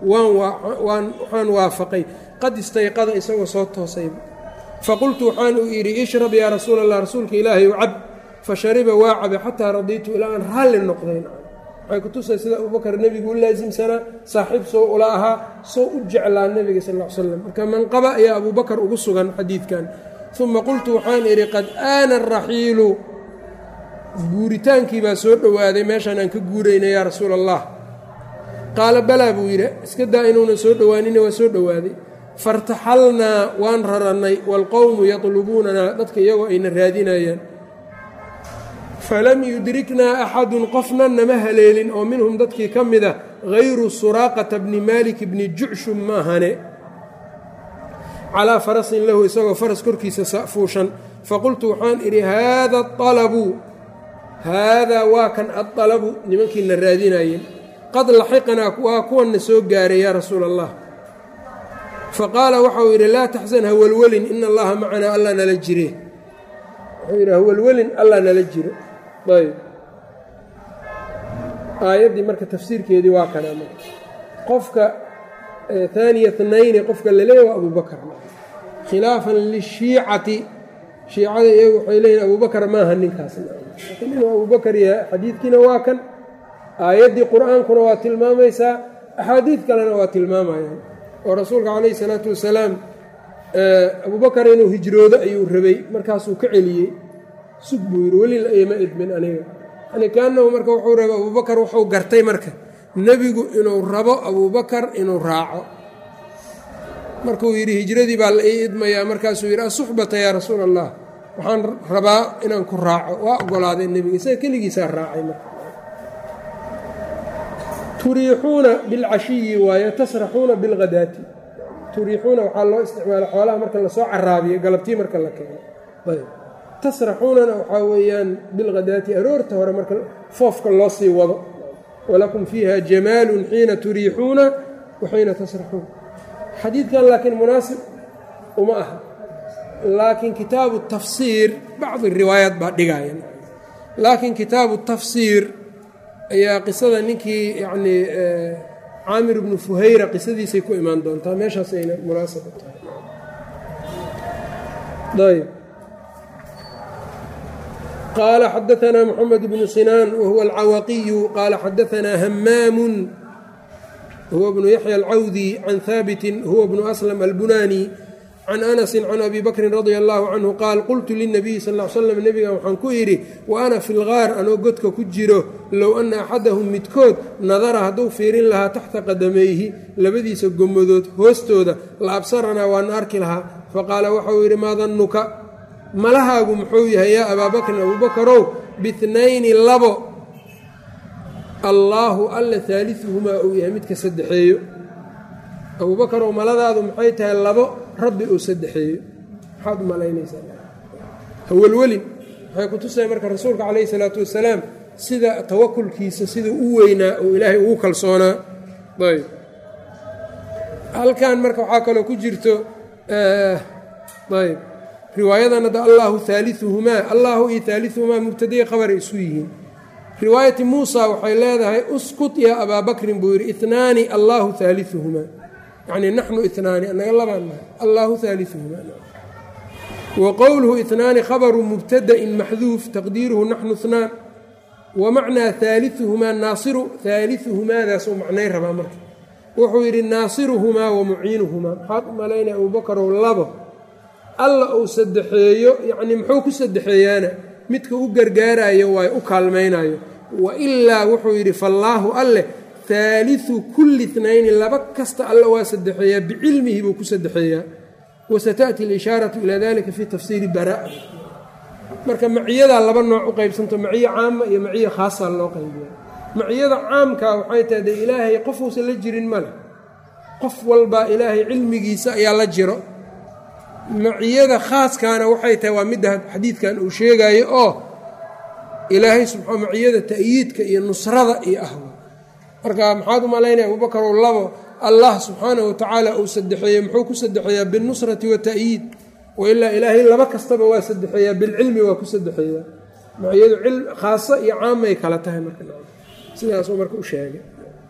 waxaan waafaqay qad istayqada isagoo soo toosayba faqultu waxaan uu yidhi ishrab yaa rasuul allah rasuulka ilaahay u cab fashariba waa cabe xataa radiitu ilaa aan raalli noqdayn waxay ku tusay sida abubakar nebigu u laasimsanaa saaxiib soo ula ahaa soo u jeclaa nebiga sal l slam marka manqaba ayaa abubakar ugu sugan xadiidkan uma qultu waxaan idhi qad aana araxiilu guuritaankii baa soo dhowaaday meeshaan aan ka guurayna yaa rasuul allah qaala balaa buu yidhi iska daa inuunan soo dhowaanina waa soo dhowaaday fartaxalnaa waan rarannay waalqowmu yatlubuunanaa dadka iyagoo ayna raadinayaan falam yudriknaa axadun qofna nama haleelin oo minhum dadkii ka mida hayru suraaqata bni maalik bni jucshum maahane calaa farasin lahu isagoo faras korkiisa fuushan faqultu waxaan idhi haada alabu haadaa waa kan aalabu nimankiina raadinayeen qad laxiqnaa waa kuwanna soo gaaray yaa rasuula allah faqaala waxau yidhi laa taxsan hawalwelin ina allaha macanaa alla nala jire wuxuu yidhi hawalwelin alla nala jiro ayb aayaddii marka tafsiirkeedii waa kana marka qofka haaniya tnayni qofka laleeya waa abubakar khilaafan lishiicati shiicada iyagu waxay leeyihin abubakar maaha ninkaas laakiin inuu abubakar yahay xadiidkiina waa kan aayaddii qur-aankuna waa tilmaamaysaa axaadiid kalena waa tilmaamayaan oo rasuulka calayhi salaatu wasalaam abubakar inuu hijroodo ayuu rabay markaasuu ka celiyey sug buu yidhi welila ima idmin aniga yani kaanahu marka wuxuu rabay abubakar wuxuu gartay marka nebigu inuu rabo abubakar inuu raaco markuu yidhi hijradii baa la ii idmayaa markaasuu yidhi asuxbata yaa rasuul allah waxaan rabaa inaan ku raaco waa ogolaaday nebiga isaga keligiisaa raacay marka turiixuuna bilcashiyi waaye tasraxuuna bilghadaati turiixuuna waxaa loo isticmaala xoolaha marka lasoo caraabiyo galabtii marka la keeno ayb tasraxuunana waxaa weeyaan bilghadaati aroorta hore marka foofka loo sii wado walakum fiiha jamaalun xiina turiixuuna wa xiina tasraxuun xadiidkan laakiin munaasib uma aha laakiin kitaabu tafsiir bacdi riwaayaat baa dhigaya laakiin kitaabu tafsiir ayaa qisada ninkii yacnii caamir ibnu fuhayra qisadiisay ku imaan doontaa meeshaas ayna munaasab u tahay ayb qaala xadaanaa moxamed bnu sinaan wahuwa alcawaqiyu qaala xadaanaa hamaamun huwa bnu yaxya alcawdi can haabitin huwa bnu aslam albunani can anasi can abi bakrin radia allahu canhu qaal qultu linabiyi sal l slam nebiga waxaan ku idhi wa ana fi lgaar anoo godka ku jiro low ana axadahum midkood nadara hadduu fiirin lahaa taxta qadamayhi labadiisa gomadood hoostooda la absaranaa waana arki lahaa faqaala waxauu yidhi maa dannuka malahaagu muxuu yahay yaa abaa bakrin abuubakarow bitnayni labo allaahu alla haaliuhumaa uu yahay midka saddexeeyo abuubakarow maladaadu maxay tahay labo rabbi uu saddexeeyo maxaad u malaynaysaa hawelwelin waxay ku tusaya marka rasuulka calayhi salaatu wasalaam sida tawakulkiisa sida u weynaa oo ilaahay ugu kalsoonaa ayb halkan marka waxaa kaloo ku jirto ayb riwaayadan hadda allaahu haaliuhumaa allaahu iyo haaliuhumaa mubtadai qabaray isu yihiin riwaayati muusa waxay leedahay uskut yaa abaa bakrin buu yidhi itnaani allaahu haaliuhumaa yacni naxnu itnaani annaga labaan nahay allaahu haaliuhumaa wa qowluhu itnaani khabaru mubtada'in maxduuf taqdiiruhu naxnu itnaan wa macnaa haaliuhumaa naasiru haaliuhumaadaasuu macnay rabaa marka wuxuu yidhi naasiruhumaa wa muciinuhumaa maxaad u malaynaya abuubakarow labo alla uu saddexeeyo yacnii muxuu ku saddexeeyaana midka u gargaarayo waay u kaalmaynayo wa ilaa wuxuu yidhi fallaahu alleh haaliu kulli itnayni laba kasta alla waa saddexeeyaa bicilmihi buu ku saddexeeyaa wasataأti اlishaaraةu ilaa dalika fi tafsiiri bara marka maciyadaa laba nooc u qaybsanto maciyo caama iyo maciyo khaasa loo qaybiya maciyada caamka waxay tahay dee ilaahay qofuusan la jirin male qof walbaa ilaahay cilmigiisa ayaa la jiro maciyada khaaskaana waxay tahay waa midda xadiidkan uu sheegayo oo ilaahay subaa maciyada ta'yiidka iyo nusrada iyo ah marka maxaad u malaynaya abuubakarow labo allah subxaanahu watacaala uu saddexeeyey muxuu ku saddexeeyaa biاlnusrati wata'yiid wailaa ilaahay laba kastaba waa saddexeeyaa bilcilmi waa ku saddexeeyaa maciyadu khaaso iyo caamay kala tahay marsidaasuu marka u sheegay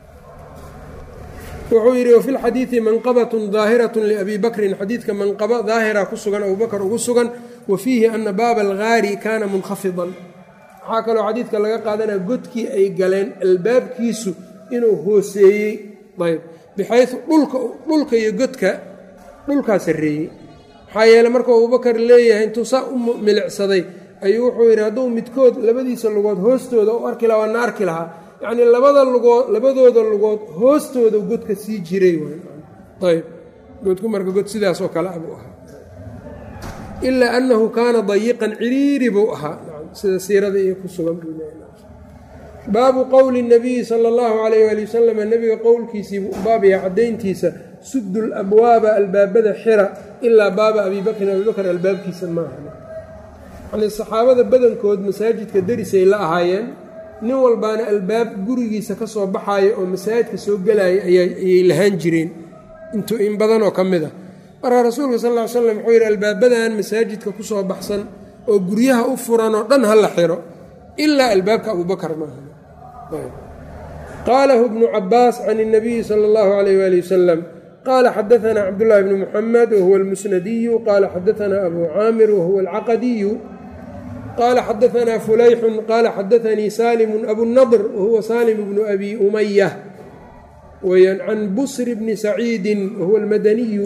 wuxuu yidhi wafi lxadiidi manqabatun daahiraة liabi bakrin xadiidka manqabo daahira ku sugan abubakr ugu sugan wa fiihi ana baaba algaari kaana munkafidan waxaa kaloo xadiidka laga qaadanaya godkii ay galeen albaabkiisu inuu hooseeyey ayb bixayu dhulka dhulka iyo godka dhulkaa sarreeyey maxaa yeele markuu abubakar leeyahay intuu saa u milicsaday ayuu wuxuu yidhi hadduu midkood labadiisa lugood hoostooda u arki lahaa waana arki lahaa yacnii labada lugood labadooda lugood hoostooda godka sii jiray ayb godku marka god sidaas oo kale abuu ahaa ilaa annahu kaana dayiqan ciriiri buu ahaa sida siirada iyo ku sugan buu baabu qowli nabiyi sala allahu calayh waali wasalam nebiga qowlkiisii baab yahay caddayntiisa suddu labwaaba albaabada xira ilaa baaba abi bakrin abibakr albaabkiisa maaha yanii saxaabada badankood masaajidka derisay la ahaayeen nin walbaana albaab gurigiisa ka soo baxaaya oo masaajidka soo gelaya ayay lahaan jireen intu in badanoo ka mid ah marka rasuulka sal ll ly slam wuxuu yidhi albaabadan masaajidka ku soo baxsan oo guryaha u furan oo dhan ha la xiro ilaa albaabka abubakar maaha qaalahu bnu cabaas can الnabiyi salى اllahu alayh wali wasalam qaala xadaana cabdullahi bni muxamed wahuwa almusnadiyu qaala xadaana abu caamir wahuwa alcaqadiyu qaala xadaana fulayxun qaala xadaanii salimu abunadr wahuwa salim bnu abi umaya weyaan can busr bni saciidi wahuwa almadaniyu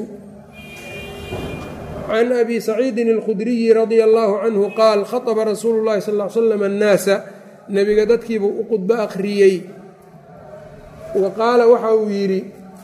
can abi saciidin اlkhudriyi radia allahu canhu qaal khaطba rasuulu اllahi sal l slam annaasa nebiga dadkiibuu u qudbo akhriyey wa qaala waxa uu yidhi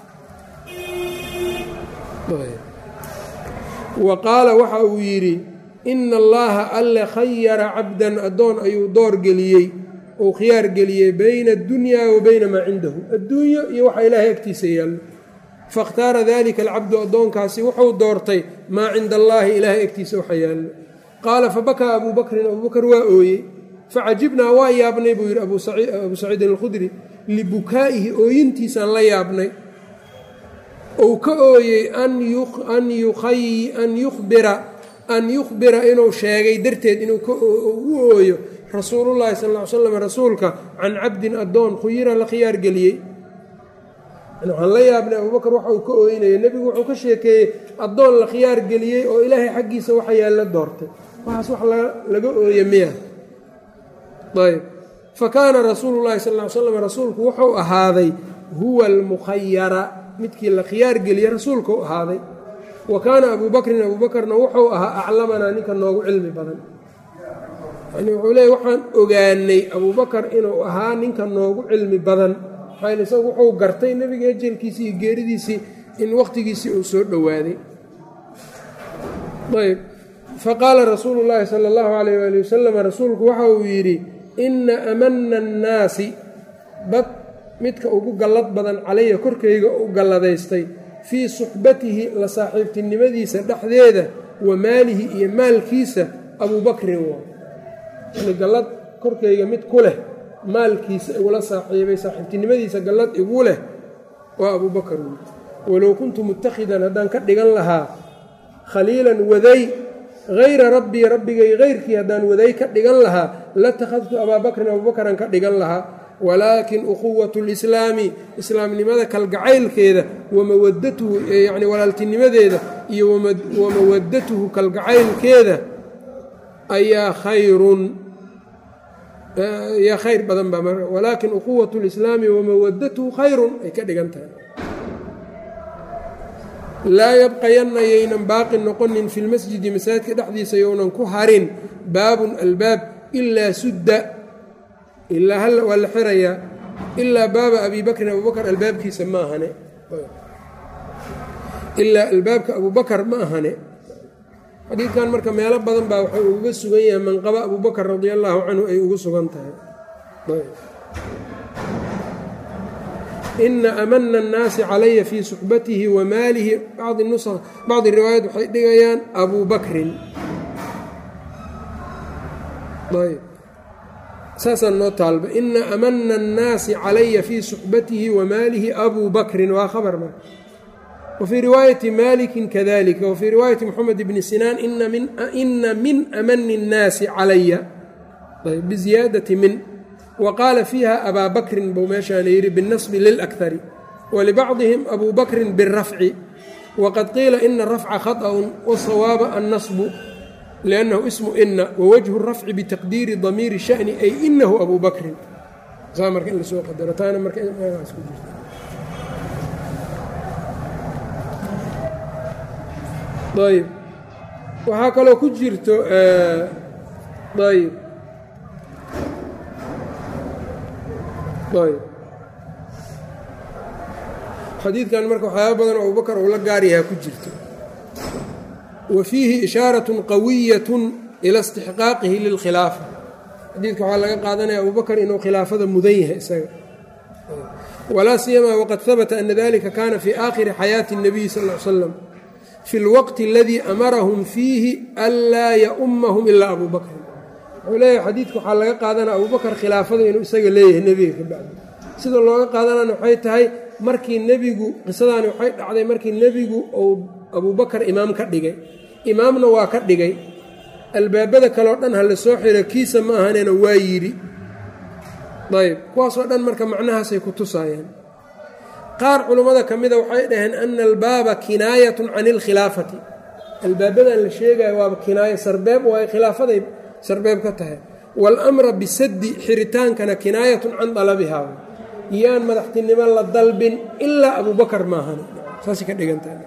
wa qaala waxa uu yidhi ina allaha alle khayara cabdan addoon ayuu door geliyey uu khiyaar geliyey bayna addunyaa wa bayna maa cindahu adduunyo iyo waxa ilaahay agtiisa yaallo faاkhtaara dalika alcabdu addoonkaasi wuxuu doortay maa cinda allaahi ilaahay agtiisa waxa yaallo qaala fabakaa abuu bakrin abuubakar waa ooyey facajibnaa waa yaabnay buu yidhi abuu saciidin alkhudri libukaa'ihi ooyintiisaan la yaabnay ou ka ooyey an yukhbira an yukhbira inuu sheegay darteed inuu u ooyo rasuulullaahi sal ll ly slam rasuulka can cabdin addoon khuyira la khiyaar geliyey waxaan la yaabnay abuubakar waxa uu ka ooynaya nebigu wuxuu ka sheekeeyey addoon la khiyaar geliyey oo ilaahay xaggiisa waxa yaalla doortay waxaas wax laga ooye miya ayb fa kaana rasuulu llahi sal ly slam rasuulku wuxuu ahaaday huwa almukhayara midkii la khiyaar geliya rasuulkuu ahaaday wa kaana abuu bakrin abuu bakrna wuxuu ahaa aclamanaa ninka noogu cilmi badan yani wuxuu leeyay waxaan ogaanay abuu bakar inuu ahaa ninka noogu cilmi badan maxaa isagu wuxuu gartay nebiga ejelkiisii iyo geeridiisii in wakhtigiisii uu soo dhowaaday ayb faqaala rasuulu llaahi sala allahu calayh waali wasalam rasuulku waxa uu yidhi inna amana annaasi dad midka ugu gallad badan calaya korkayga u galladaystay fii suxbatihi la saaxiibtinimadiisa dhexdeeda wa maalihi iyo maalkiisa abuu bakrin waa yani gallad korkayga mid ku leh maalkiisa igula saaxiibay saaxiibtinimadiisa gallad igu leh waa abuu bakr walow kuntu mutakhidan haddaan ka dhigan lahaa khaliilan waday hayra rabbii rabbigay hayrkii haddaan waday ka dhigan lahaa latakhadtu abaa bakrin abuubakran ka dhigan lahaa walaakin ukhuwatu lislaami islaamnimada kalgacaylkeeda wamawadatuhu yani walaaltinimadeeda iyo wamawadatuhu kalgacaylkeeda ayaa khayrun yaa khayr badan baa mar walaakin ukhuwatu lislaami wamawadatuhu khayrun ay ka dhigan tahay laa yabqayanna yaynan baaqi noqonin fi lmasjidi masaajidka dhexdiisa younan ku harin baabun albaab ilaa sudda ilaa hal waa la xirayaa ilaa baaba abi bakrin abubakar albaabkiisa ma ahane ilaa albaabka abubakar ma ahane xadiidkan marka meelo badan baa waxay uga sugan yahay manqaba abubakar radi allaahu canhu ay ugu sugan tahay ina amana annaasi calaya fii suxbatihi wa maalihi bacdi riwaayat waxay dhigayaan abuu bakrin ayb saasaan noo taalba ina amana annaasi calaya fii suxbatihi wa maalihi abuu bakrin waa khabar marka wa fii riwaayati malikin kadalika wa fii riwaayati moxamed bni sinaan ina min amani اnnaasi calaya biziyaadati min wqaala fiiha abaa bakrin buu meeshaana yidhi biاnasbi lilakari walibacdihim abuu bakrin biاrafci waqad qiila ina rafca khaطأun wasawaaba annasbu liannahu ismu ina wawajhu rafci bitaqdiiri damiiri shani ay inahu abuu bakrin saa marka in lasoo qadaro taana marka ku jirta ayb waxaa kaloo ku jirto ayb xadiidkan marka waxyaaba badan oo abubakar uu la gaar yahaa ku jirto wa fiihi ishaaratun qawiyatun ila istixqaaqihi lilkhilaafa xadiidka waxaa laga qaadanaya abubakar inuu khilaafada mudan yahay isaga walaa siyamaa waqad habata ana dalika kana fii aakhiri xayaati اnabiyi sal l slam fi اlwaqti aladii amarahum fiihi anlaa yaumahum ilaa abu bakrin wuxuu leeyahay xadiidka waxaa laga qaadanaya abubakar khilaafada inuu isaga leeyahay nebiga ka bacdi sida looga qaadanana waxay tahay markii nebigu qisadaani waxay dhacday markii nebigu uu abubakar imaam ka dhigay imaamna waa ka dhigay albaabada kaleo dhan ha la soo xiro kiisa ma ahanena waa yidhi ayb kuwaasoo dhan marka macnahaasay ku tusaayaan qaar culummada ka mida waxay dhaheen ana albaaba kinaayatun can ilkhilaafati albaabadan la sheegayo waaba kinaayo sarbeeb waayo khilaafaday sarbeeb ka tahay waalamra bisaddi xiritaankana kinaayatun can dalabihaa yaan madaxtinimo la dalbin ilaa abubakar maahan saasay ka dhigantahay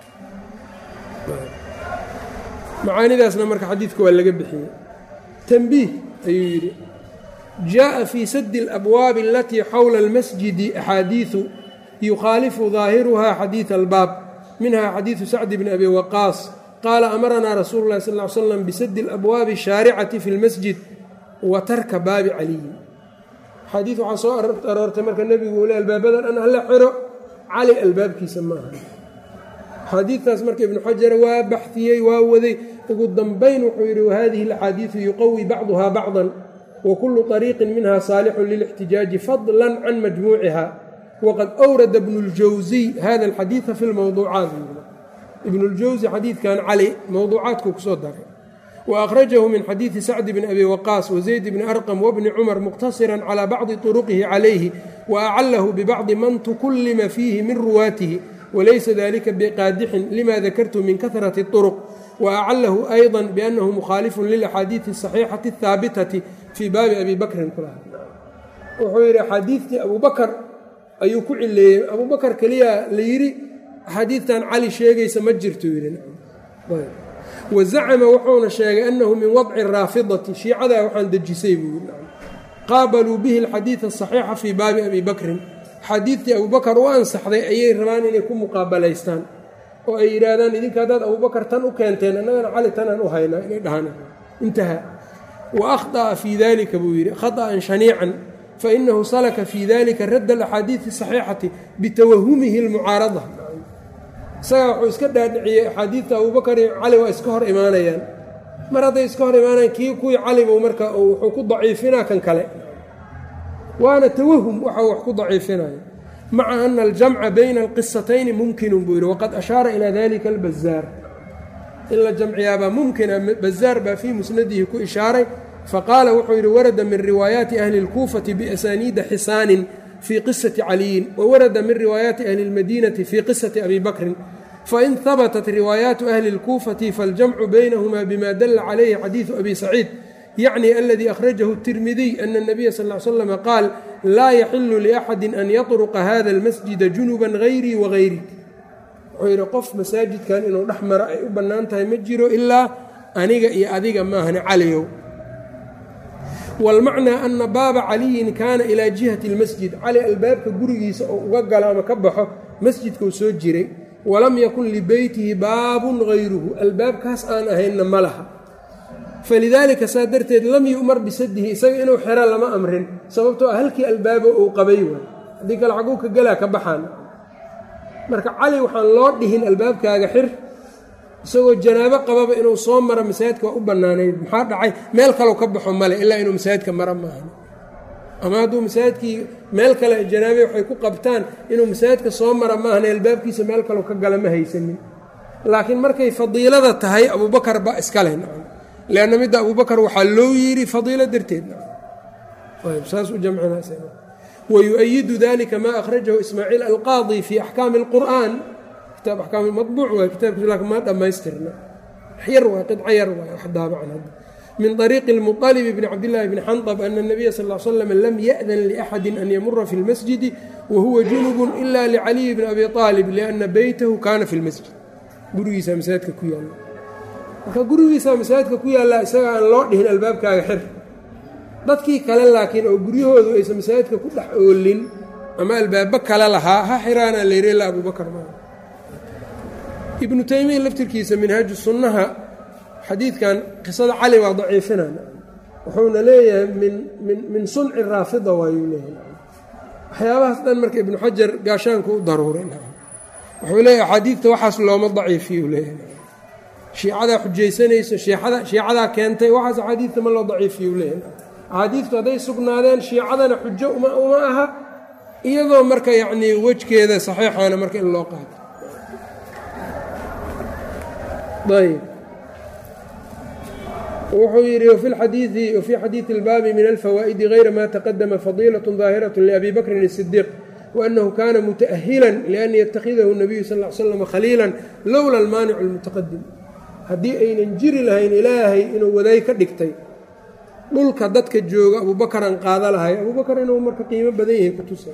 macaanidaasna marka xadiidka waa laga bixiyey tanbiih ayuu yidhi jaaءa fii sadi اlabwaabi alatii xowla اlmasjidi axaadiiثu yukhaalifu daahiruha xadiiث albaab minha xadiiثu sacdi bni abi waqaas qaala amaranaa rasuulu اlahi sal ly slam bisadi اlabwaabi الshaaricati fi اlmasjid wa tarka baabi caliyin xadiid waxaa soo aroortay marka nebigu uu le albaabadan dhan hala xiro cali albaabkiisa maaha xadiidtaas marka ibnu xajar waa baxiyey waa waday ugu dambayn wuxuu yidhi wahadihi alaxaadiidu yuqawi bacduha bacdan wa kullu طariiqin minha saalixun lilاxtijaaji fadla can majmuuciha waqad awrada bnu اljawsiy hada alxadiida fi lmowduucaat ibnu اljawsi xadiidkan cali mowduucaadkuu kusoo daray وأkhرجه min xadيiثi sacد بن أbي وqاص وزayd بن أرqم وبni cmر مqتصرا عlى bacضi طرqه عlayه وأclh بbacضi man تkulima fiihi min ruwaatihi وlaysa ذlika bqاadixin lma dakrtu min kaثرaة الطرق وأclh أيضا بأnه مkhاalف للأxاadiiث الصحيiحaةi الثاabتة fii baabi abi bakrin kulaha wuxuu yidhi axaadiidtii abubakar ayuu ku cileeyey abubakar keliya la yidhi axaadiidtan cali sheegaysa ma jirto yidhi wa zacama wuxuuna sheegay annahu min wadci raafidati shiicadaa waxaan dejisay buu yidhi qaabaluu bihi alxadiida asaxiixa fii baabi abi bakrin xadiidtii abubakar u ansaxday ayay rabaan inay ku muqaabalaystaan oo ay yidhaahdaan idinka haddaad abubakar tan u keenteen annagana cali tanaan u haynaa inay dhahaan intaha wa akhطأa fii dalika buu yidhi khaطأan shaniican fainahu salaka fii dalika radda alaxaadiidi saxiixati bitawahumihi اlmucaarada isagaa wuxuu iska dhaadhiciyey axaadiidta abubakar iyo cali waa iska hor imaanayaan mar hadday iska hor imaanayaan kii kuwii calibu marka wuxuu ku daciifinaa kan kale waana tawahum waxa wax ku daciifinaya maca ana aljamca bayna alqisatayni mumkinu buu yidhi waqad ashaara ilaa dalika albazaar in la jamciyaabaa mumkina bazaar baa fii musnadihi ku ishaaray faqaala wuxuu yidhi warada min riwaayaati ahli اlkuufati biasaniida xisaanin fii qisati caliyin wawarada min riwaayaati ahli اlmadiinati fii qisati abi bakrin fain habatat riwaayaatu ahli اlkuufati faاljamcu baynahuma bima dala calayhi xadiidu abi saciid yacni aladii akhrajahu الtirmidiy ana الnabiya sal ly slm qaal laa yaxilu liaxadi an yatruqa hada اlmasjida junuba gayrii wagayri wuxuu yidhi qof masaajidkan inuu dhex maro ay u bannaan tahay ma jiro ilaa aniga iyo adiga maahane caliyow wاlmacnaa ana baaba caliyin kaana ilaa jihati اlmasjid cali albaabka gurigiisa oo uga galo ama ka baxo masjidkuu soo jiray walam yakun libeytihi baabun gayruhu albaabkaas aan ahaynna ma laha falidaalika saa darteed lam yu'mar bisadihi isaga inuu xero lama amrin sababtoo ah halkii albaabo uu qabay waay haddii kale xaguu ka gelaa ka baxaan marka cali waxaan loo dhihin albaabkaaga xir isagoo janaabo qababa inuu soo maro masaajidka waa u bannaanayd maxaa dhacay meel kaleu ka baxo male ilaa inuu masaajidka maro maahan ama hadduu masaajidkii meel kale janaabe waxay ku qabtaan inuu masaajidka soo mara maahan albaabkiisa meel kaleu ka gala ma haysanin laakiin markay fadiilada tahay abubakar ba iskale leanna midda abubakar waxaa loo yidhi fadiilo darteed saas u jamcinawyu-ayidu dalika maa akhrajahu ismaaciil alqaadi fii axkaami اlqur'an kitaab axkaam mabuuc waay kitaabkiisu laakin ma dhammaystirna yar waay qidco yar waay wax daabacan hadda min طariiqi اlmuطalib bni cabdillaahi bni xandab ana الnabiya sal ll slam lam yaأdan liأxadi an yamura fi اlmasjidi wahuwa junub ila licaliyi bni abi طaalib liأna beytahu kana fi اlmasjid gurigiisa masaajidka ku yaala marka gurigiisa masaajidka ku yaallaa isaga aan loo dhihin albaabkaaga xir dadkii kale laakiin oo guryahoodu aysan masaajidka ku dhex oolin ama albaabo kale lahaa ha xiraana layri ilaa abubakar maa ibnu taymiya laftirkiisa minhaaju sunnaha xadiidkan qisada cali waa daciifinana wuxuuna leeyahay min min min sunci raafida waayuu leeyahay waxyaabahaas dhan marka ibnu xajar gaashaanku u daruuray wuxuu leeyahay axaadiidta waxaas looma daciifiyu leeyahay shiicadaa xujaysanayso shiicada shiicadaa keentay waxaas axaadiidta ma loo daciifiyu leeyahay axaadiidtu hadday sugnaadeen shiicadana xujo uma uma aha iyadoo marka yacnii wejkeeda saxiixaana marka in loo qaato ayb wuxuu yidhi wfi xadiii wfii xadiidi اlbaabi min alfawaa'idi غayra ma taqadama fadiilaة ظaahiraة labi bakrin الصdiiq waأnahu kana mutaأhila lian yatakhidahu الnabiyu sal ا ly slam khaliila lowla almaanicu اlmutaqadim haddii aynan jiri lahayn ilaahay inuu wadaay ka dhigtay dhulka dadka jooga abubakaran qaada lahay abubakar inuu marka qiimo badan yahay kutusa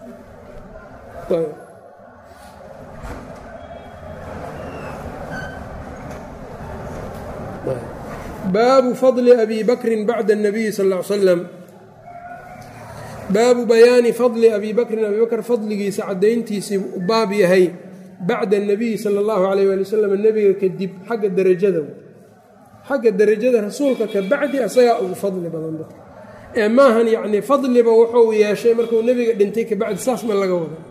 baabu fadli abi bakrin bacda الnabiyi sal ا ly slam baabu bayaani fadli abi bakrin abi bakr fadligiisa caddayntiisii u baab yahay bacda الnabiyi salى اllahu alayh ali wasalam nebiga kadib xagga derajada xagga derajada rasuulka ka bacdi asagaa ugu fadli badan dadka ee maahan yacnii fadliba wuxuu yeeshay markuu nebiga dhintay kabacdi saas ma laga wada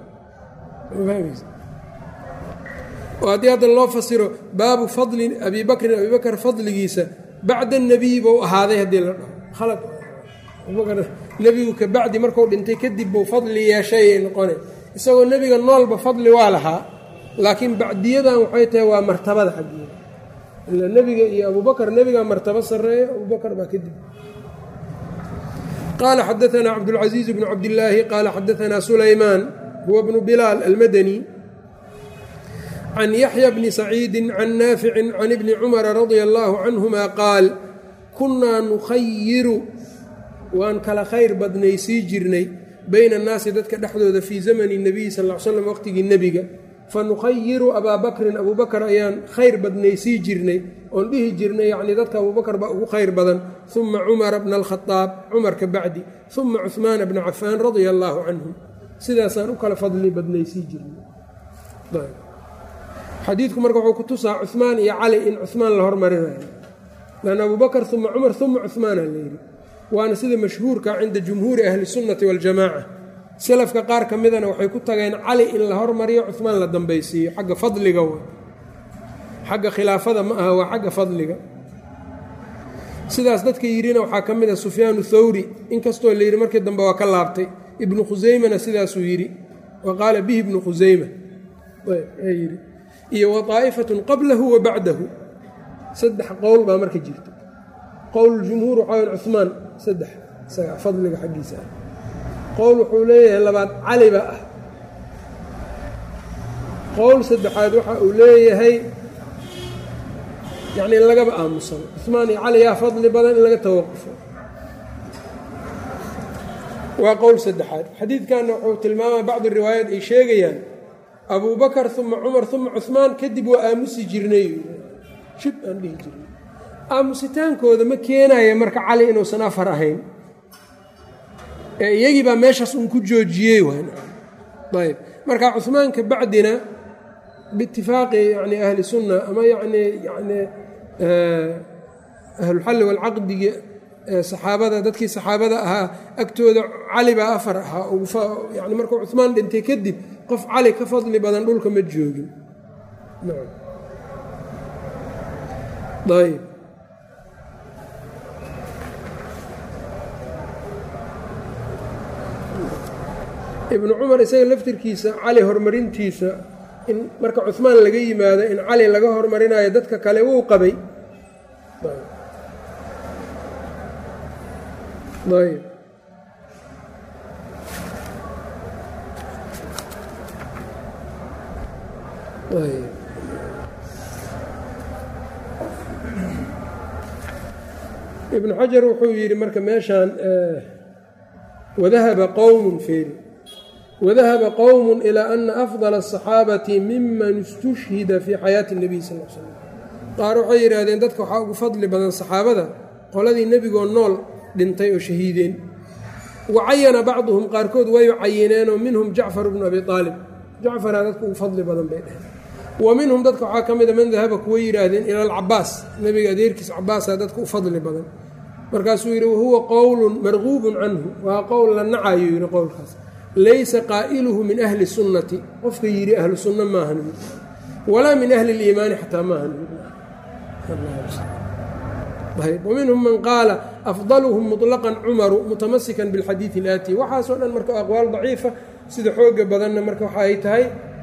oo haddii hadda loo fasiro baabu fadli abi bakrin abi bakr fadligiisa bacda الnabiyi buu ahaaday haddii la dhaho khalad abubakr nebigu ka bacdi marku dhintay kadib buu fadli yeeshayay noqone isagoo nebiga noolba fadli waa lahaa laakiin bacdiyadan waxay tahay waa martabada xaggiida ila nebiga iyo abubakr nebigaa martabo sarreeya abubakr baa kadib qaala xadaanaa cabdاlcaزiiz bnu cabdillaahi qaala xadaanaa sulaymaan huwa bnu bilaal almadani can yaxya bni saciidi can naafici can ibni cumara radia allaahu canhuma qaal kunnaa nukhayiru waan kala khayr badnaysii jirnay bayna annaasi dadka dhexdooda fii zamani nebiyi sal l slam waqtigii nebiga fa nukhayiru abaa bakrin abuubakar ayaan khayr badnaysii jirnay oon dhihi jirnay yacnii dadka abuubakar baa ugu khayr badan uma cumara bna alkhadaab cumar ka bacdi uma cuhmaana bna cafaan radia allaahu canhum sidaasaan u kala fadli badnaysii jirnay xadiidku marka wuxuu ku tusaa cuhmaan iyo cali in cuhmaan la hormarinayo lan abubakar uma cumar uma cuhmaana la yidhi waana sida mashhuurka cinda jumhuuri ahli sunnati waljamaaca salafka qaar ka midana waxay ku tageen cali in la hormariyo cuhmaan la dambaysiiyo xagga fadliga w xagga khilaafada ma aha waa xagga fadliga sidaas dadka yidhina waxaa ka mid a sufyaanu thawri inkastoo la yidhi markii dambe waa ka laabtay ibnu khuseymana sidaasuu yidhi wa qaala bihi ibnu khuseyma yidhi iyo wa daa'ifatun qablahu wa bacdahu saddex qowl baa marka jirta qowl jumhuur waxaa wyn cuhmaan saddex isaga fadliga xaggiisa ah qowl wuxuu leeyahay labaad caliba ah qowl saddexaad waxa uu leeyahay yacni in lagaba aamusano cuhmaan iyo cali yaa fadli badan in laga tawaqufo waa qowl saddexaad xadiidkanna wuxuu tilmaamaya bacdi riwaayaat ay sheegayaan abubakar uma cumar uma cuhmaan kadib waa aamusi jirnay shib aan dhihi jirnay aamusitaankooda ma keenaya marka cali inuusan afar ahayn ee iyagii baa meeshaas uun ku joojiyey ayb marka cuhmaan ka bacdina biitifaaqi yani ahli sunna ama yani yani ahlulxalli walcaqdigi saxaabada dadkii saxaabada ahaa agtooda cali baa afar ahaa yani markuu cuhmaan dhintay kadib qof cali ka fadli badan dhulka ma joogin ayb ibnu cumar isaga laftirkiisa cali horumarintiisa in marka cuhmaan laga yimaado in cali laga horumarinayo dadka kale wuu qabay ayb ibnu xajar wuxuu yidhi marka meeshaan wadahaba qowmun feeri wadahaba qowmun ilaa ana afdala asaxaabati miman istushhida fii xayaati اnebiy sal l slam qaar waxay yidhaahdeen dadka waxaa ugu fadli badan saxaabada qoladii nebigoo nool dhintay oo shahiideen wa cayana bacduhum qaarkood way cayineenoo minhum jacfar bnu abi aalib jacfaraa dadka ugu fadli badan bay dheheen wa minhum dadka waxaa ka mida man dahaba kuwa yidhaahdeen ila alcabaas nebiga adeerkiis cabaasaa dadka u fadli badan markaasuu yidhi wahuwa qowlun marguubun canhu waa qowl la nacayo yidhi qowlkaas laysa qaa'iluhu min ahli sunnati qofka yidhi ahlu sunna maahan walaa min ahli اliimaani xataa maahan waminhum man qaala afdaluhum muطlaqan cumaru mutamasikan biاlxadiidi اlaati waxaasoo dhan marka aqwaal daciifa sida xooga badanna marka waxa ay tahay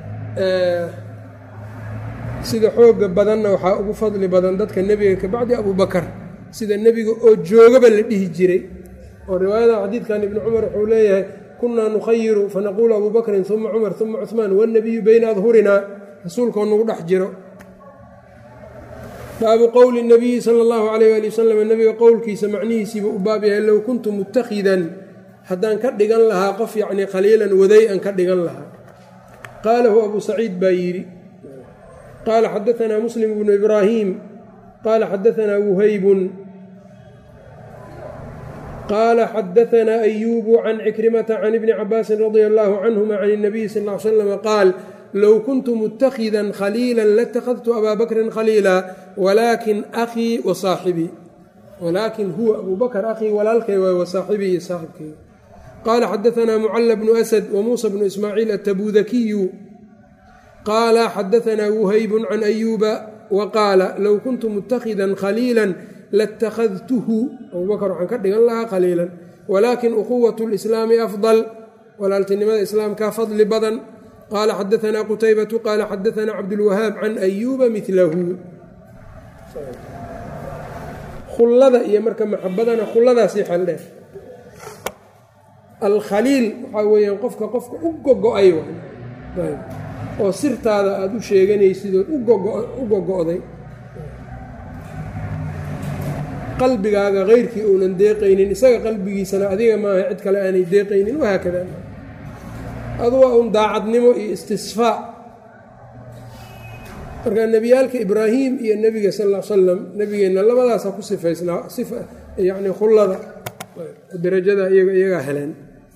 sida xooga badanna waxaa ugu fadli badan dadka nebiga ka bacdi abubakar sida nebiga oo joogaba la dhihi jiray oo riwaayada xadiidkan ibni cumar wuxuu leeyahay kunaa nukhayiru fanaquulu abu bakrin uma cumar uma cuثmaan wاlnabiyu bayna adhurinaa rasuulkoo nagu dhex jiro baabu qowli الnabiyi salى اllahu alayh ali wasalam nebiga qowlkiisa macnihiisiiba u baab yahay low kuntu mutakhidan haddaan ka dhigan lahaa qof yacnii khaliilan waday an ka dhigan lahaa qaalahu abu saciid baa yidhi qaala xadaanaa muslim bnu ibraahim qaala xadaanaa wuhaybun qaala xadaanaa ayuubu can cikrimata can ibni cabaasin radia allahu canhuma can اnabiyi sal l slam qaal low kuntu mutakhidan khaliila latakhadtu abaa bakrin khaliila walaakin akhii wa saaxibii walaakin huwa abuu bakr akhii walaalkay waay wa saaxibii iyo saaxibkay qaala xadaanaa mucala bnu asad wa muusa bnu ismaaciil atabudakiyu qaala xadaanaa wuhaybun can ayuuba wa qaala low kuntu mutakhidan khaliila latakhadtuhu abuu bakr waxaan ka dhigan lahaa khaliilan walaakin ukhuwat lislaami afdal walaaltinimada islaamkaa fadli badan qaala xadaanaa qutaybatu qaala xadaanaa cabdulwahaab can ayuuba milahu khullada iyo marka maxabadana khulladaasii xeldheer alkhaliil waxaa weeyaan qofka qofka u gogo-ay oo sirtaada aada u sheeganaysid ood u gogo-day qalbigaaga keyrkii uunan deeqaynin isaga qalbigiisana adiga maaha cid kale aanay deeqaynin wahaakada adu waa un daacadnimo iyo istisfaa marka nebiyaalka ibraahim iyo nebiga sal l salam nebigeenna labadaasa ku sifaysnaa yani khullada darajada iyagaa heleen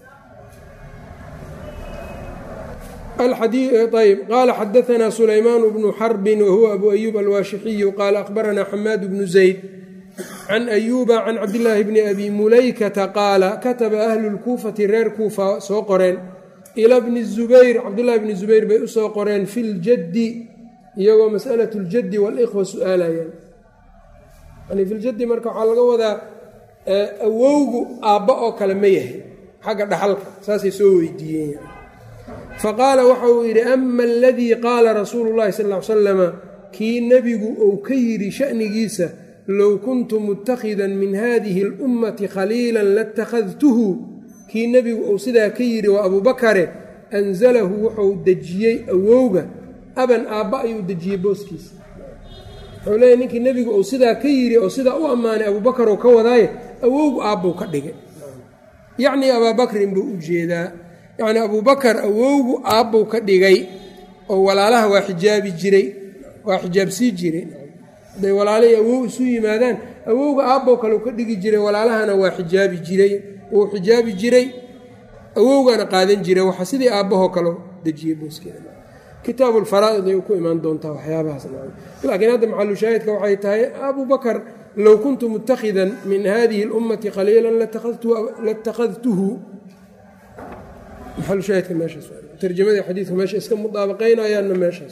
ayb qaala xadaanaa sulaymaan bnu xarbin wahuwa abu ayuub alwaashixiyu qaala akhbaranaa xamaad bnu zayd can ayuuba can cabdillaahi bni abi mulaykata qaala kataba ahlu lkuufati reer kuufa soo qoreen ila bni zubayr cabdullahi bni zubayr bay usoo qoreen fi ljaddi iyagoo masalat ljaddi walikhwa su-aalayaan yani filjaddi marka waxaa laga wadaa awowgu aabba oo kale ma yahay xagga dhaxalka saasay soo weydiiyeen faqaala waxa uu yidhi ama aladii qaala rasuulu llahi sal ly salama kii nebigu uu ka yidhi sha'nigiisa low kuntu mutakhidan min hadihi اlummati khaliila latakhadtuhu kii nebigu uu sidaa ka yidhi waa abubakare anzalahu wuxuu dejiyey awowga aban aabba ayuu dejiyey booskiisa wuxuu leeyahy ninkii nebigu uu sidaa ka yidhi oo sidaa u ammaanay abuubakar oo ka wadaaye awowgu aabbuu ka dhigay yacnii abaabakrin buu u jeedaa yacnii abuubakar awowgu aabbuu ka dhigay oo walaalaha waa xijaabi jiray waa xijaabsii jiray hadday walaalahii awow isu yimaadaan awowga aabbow kaleu ka dhigi jiray walaalahana waa xijaabi jiray wuu xijaabi jiray awowgana qaadan jiray waxa sidii aabbahoo kaleo dejiyey booskeeda kitaabu lfaraa'id ay ku imaan doontaa waxyaabahaas laakiin hadda maxalushaahidka waxay tahay abubakar low kuntu mutakhidan min hadihi اlummati khaliila latakhadtuhu maxalushaahidka meeshaas tarjamadii xadiidka meesha iska mudaabaqaynayaanna meeshaas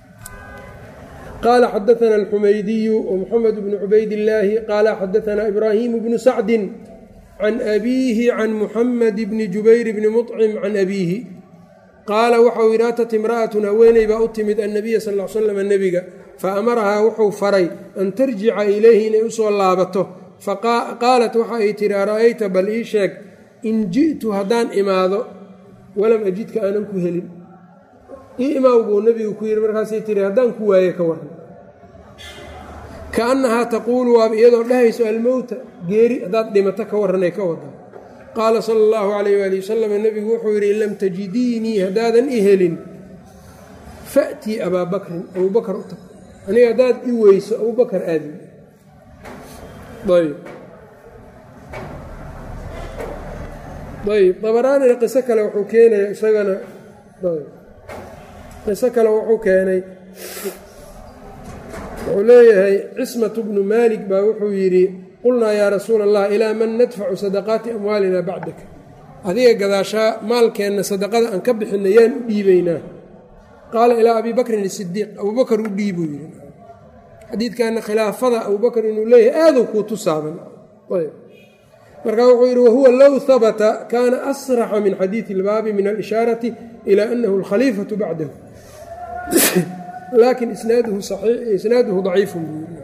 qaala xadaana alxumaydiyu wmuxamed bnu cubaydillaahi qaala xadaana ibraahimu bnu sacdin can abiihi can muxamed bni jubayr bni muطcim can abiihi qaala waxau yidhi atat imra'atun haweeney baa u timid annabiya sal l slam nebiga fa amarahaa wuxuu faray an tarjica ilayhi inay usoo laabato faqaalat waxa ay tihi ara'ayta bal ii sheeg in ji'tu haddaan imaado walam ajidka aanan ku helin ii imaaw buu nebigu ku yidhi markaasay tihi haddaan ku waaye ka waran kaannahaa taquulu waaba iyadoo dhahayso almowta geeri haddaad dhimato ka warranay ka wada qaala sala allahu calayh waali wasalam nebigu wuxuu yidhi in lam tajidiinii haddaadan i helin fa'tii abaa bakrin abubakar u tag aniga haddaad i weyso abubakar aadi ayb ayb dabaraanina qiso kale wuxuu keenaya isagana qiso kale wuxuu keenay wuxuu leeyahay cismatu bnu maalik baa wuxuu yidhi qulnaa yaa rasuula allah ilaa man nadfacu sadaqaati amwaalina bacdaka adiga gadaashaa maalkeenna sadaqada aan ka bixinna yaan u dhiibaynaa qaala ilaa abii bakrin isidiiq abuubakar u dhiibuu yidhi xadiidkanna khilaafada abuubakar inuu leeyahay aaduu kuu tusaaban markaa wuxuu yidhi wahuwa low habata kaana asraxa min xadiidi ilbaabi min alishaarati ilaa anahu alkhaliifatu bacdahu laakin isnaaduhu daciifun buu yidhi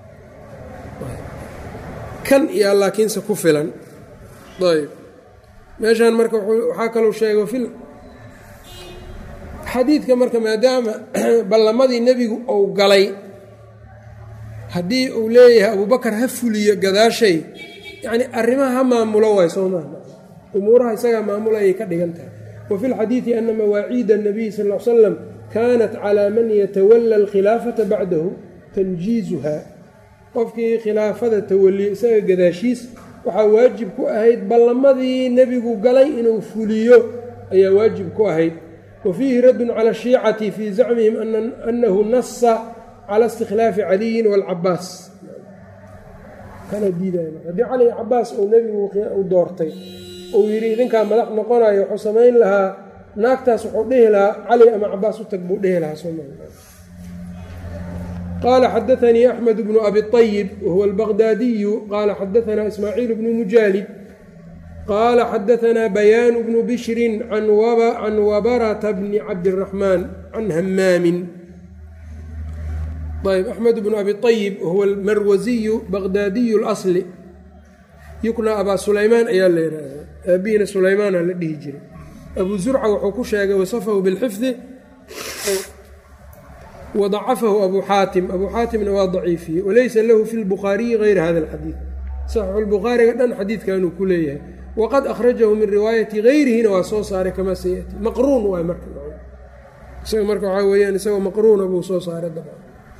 kan iyo laakiinse ku filan ayb meeshaan marka waxaa kalou sheegay fil xadiidka marka maadaama ballamadii nebigu uu galay haddii uu leeyahay abubakar ha fuliyo gadaashay yacni arrimaha ha maamulo waay soo maaha umuuraha isagaa maamulayay ka dhigan tahay wa fi lxadiidi ana mawaaciida الnabiy sal l slam kaanat calaa man yatawala alkhilaafata bacdahu tanjiizuha qofkii khilaafada tawaliyo isaga gadaashiis waxaa waajib ku ahayd ballamadii nebigu galay inuu fuliyo ayaa waajib ku ahayd wa fiihi raddun cala ashiicati fii zacmihim annahu nasa cala istikhlaafi caliyin waalcabaas kana diidaya haddii cali cabaas uu nebigu u doortay uu yidhi idinkaa madax noqonayo wuxuu samayn lahaa naagtaas wuxuu dhihi lahaa cali ama cabaas u tag buu dhihi lahaa soo qال xdثnي أحمد بن أbي الطyب وهو البغداdي qال xdثna إسmاعيل بن مجاaلد qال xdثna بيان بن بشhر عن وبرة بن cبدالرحمن عن hmاm yب أحمد بن أbي الطyب وهو الmrwزي بغdاdي الأصل yukنى abا سulaymaan ayaa la yihahda aabihina sulaymaana la dhihi jiray أbو زurca wuxuu ku sheegay وصفhu bالxفظ wadacafahu abu xaatim abuu xaatimna waa daciifiyey walaysa lahu fi lbukhaariyi gayra hada alxadiid saxiixulbukhaariga dhan xadiidkanuu ku leeyahay waqad akhrajahu min riwaayati gayrihina waa soo saaray kamaa sayati maqruun waay marka isaga marka waxaa weeyaan isagoo maqruuna buu soo saaray dabcan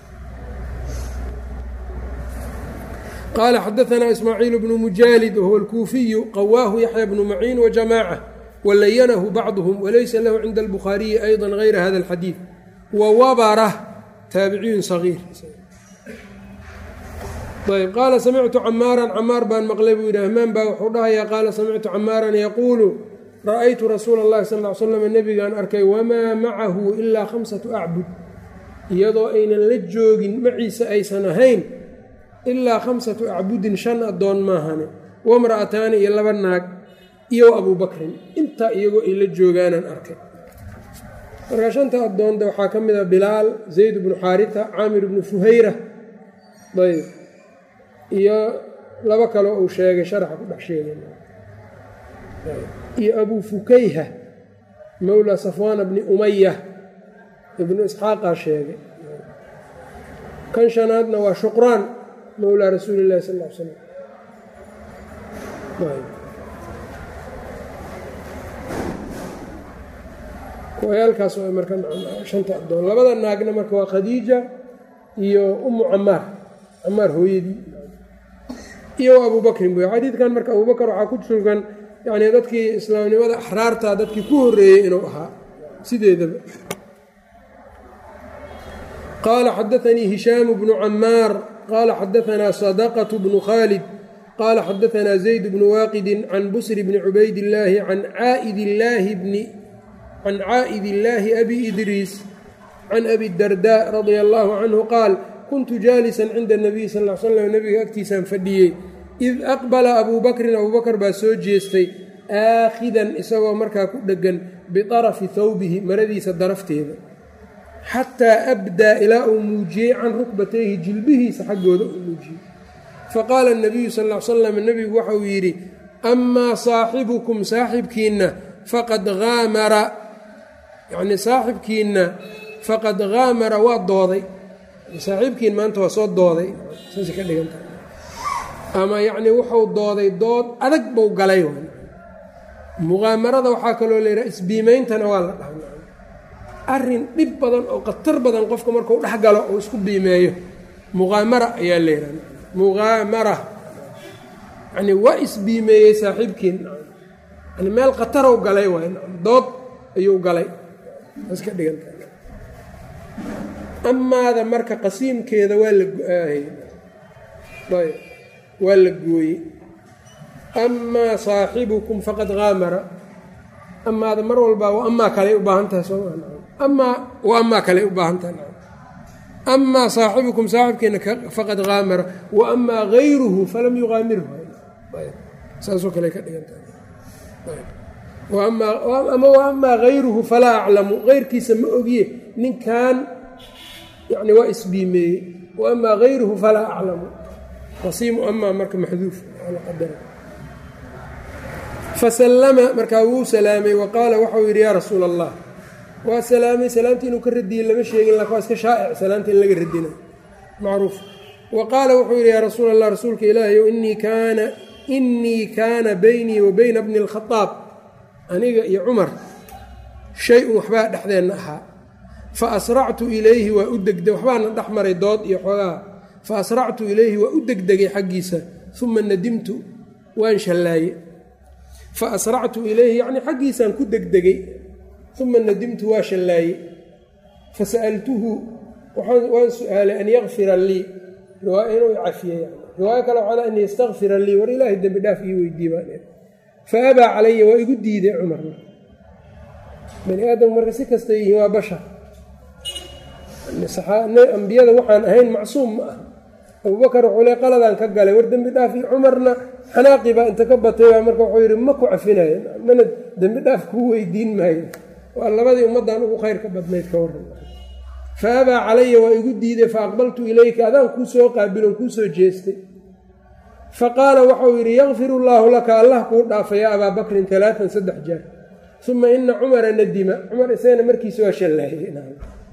qaala xadaanaa ismaaciil bnu mujaalid wahuwa alkuufiyu qawaahu yaxya bnu maciin wajamaaca walayanahu bacduhum walaysa lahu cinda albukhaariyi ayضa gayra hada alxadiid wawabara taabiciyun sagiir ayb qaala samictu camaaran camaar baan maqlay buu yidhi hmaan baa wuxuu dhahayaa qaala samictu camaaran yaquulu ra'aytu rasuula اllahi sal ly slam nebigaan arkay wamaa macahu ilaa khamsatu acbud iyadoo aynan la joogin maciise aysan ahayn ilaa khamsatu acbudin shan addoon maahane wamra'ataani iyo laba naag iyo abuu bakrin intaa iyagoo ay la joogaanaan arkay markaa shanta addoonda waxaa ka mid a bilaal zayd bnu xaarita caamir bnu fuhayra ayb iyo laba kaloo uu sheegay sharaxa ku dhex sheegay iyo abuu fukayha mowla safwaana bni umaya ibnu isxaaqaa sheegay kan shanaadna waa shuqraan mowlaa rasuuli illahi sal l slam wayaalkaas waa marka shanta addoon labada naagna marka waa khadiija iyo umu camaar camaar hooyadii iyo abuu bakrin buy xadiidkan marka abubakar waxaa ku sugan yani dadkii islaamnimada axraarta dadkii ku horeeyey inuu ahaa sideedaba qaala xadaanii hishaamu bnu camaar qaala xadaanaa sadaqatu bnu khaalid qaala xadaanaa zayd bnu waaqidin can busri bni cubaydillaahi can caaidillaahi bni can caa'id illaahi abi idriis can abi dardaa radia allaahu canhu qaal kuntu jaalisan cinda nabiy sal l slam nebiga agtiisaan fadhiyey id aqbala abuu bakrin abuu bakar baa soo jeestay aakhidan isagoo markaa ku dheggan biطarafi thawbihi maradiisa darafteeda xataa abdaa ilaa uu muujiyey can rukbatayhi jilbihiisa xaggooda uu muujiyey faqaala nabiyu sal l slam nebigu waxauu yidhi amaa saaxibukum saaxibkiinna faqad haamara yacni saaxibkiinna faqad haamara waa dooday saaxiibkiin maanta waa soo dooday saasay ka dhigantahay ama yacnii wuxuu dooday dood adag buu galay muqaamarada waxaa kaloo la yidhaha isbiimeyntana waa la dhaha arrin dhib badan oo khatar badan qofka markuu dhex galo oo isku biimeeyo muqaamara ayaa la yidhaha muqaamara yacnii waa isbiimeeyey saaxiibkiin yani meel khatarow galay waay dood ayuu galay saas ka dhigantahay amaada marka qasiimkeeda waa la go-aayey ayb waa la gooyey amaa saaxibukum faqad haamara amaada mar walbaa wa amaa kaley u baahan tahay soo amaa wa amaa kaley u baahan tahay amaa saaxibukum saaxibkeena faqad haamara wa amaa gayruhu falam yuqaamirhu saasoo kale ka dhigan tahay ama wa amaa gayruhu falaa aclamu geyrkiisa ma ogiye ninkan yani waa isbiimeeyey wa amaa gayruhu falaa aclamu qasiimu amaa marka maxduuf qadara fasallama markaa wuu salaamay wa qaala waxau yidhi yaa rasuula allah waa salaamay salaamta inuu ka radiyey lama sheegin laakin waa iska shaa'ic salaamta in laga radina macruuf wa qaala wuxuu yidhi yaa rasuula allah rasuulka ilaahayow inii kaana inii kaana baynii wa bayna bni اlkhadaab aniga iyo cumar shay-un waxbaa dhexdeenna ahaa fa asractu ilayhi waa u degde waxbaana dhex maray dood iyo xoogaa fa asractu ilayhi waa u degdegay xaggiisa uma nadimtu waan shallaaye fa asractu ilayhi yacnii xaggiisaan ku degdegay uma nadimtu waa shallaaye fa sa'altuhu waan su-aalay an yakfira lii riwaaya inuu cafiye riwaayo kale waxaa an yastakfira lii war ilaahay dembi dhaaf ii weydii baa fa abaa calaya waa igu diiday cumar bani aadamku marka si kasta yihiin waa bashar ambiyada waxaan ahayn macsuum ma ah abubakar wuxuu le qaladaan ka galay war dembi dhaaf iyo cumarna xanaaqi baa inta ka batay baa marka wuxuu yidhi ma ku cafinayo mana dembi dhaaf kuu weydiin maayo waa labadii ummaddan ugu khayr ka badnayd ka waran fa abaa calaya waa igu diiday fa aqbaltu ilayka adaan kuu soo qaabilon kuu soo jeestay fa qaala waxau yidhi yakfir allaahu laka allah kuu dhaafa yaa abaa bakrin alaaan saddex jeer uma ina cumara nadima cumar isagana markiisa waa shallaayey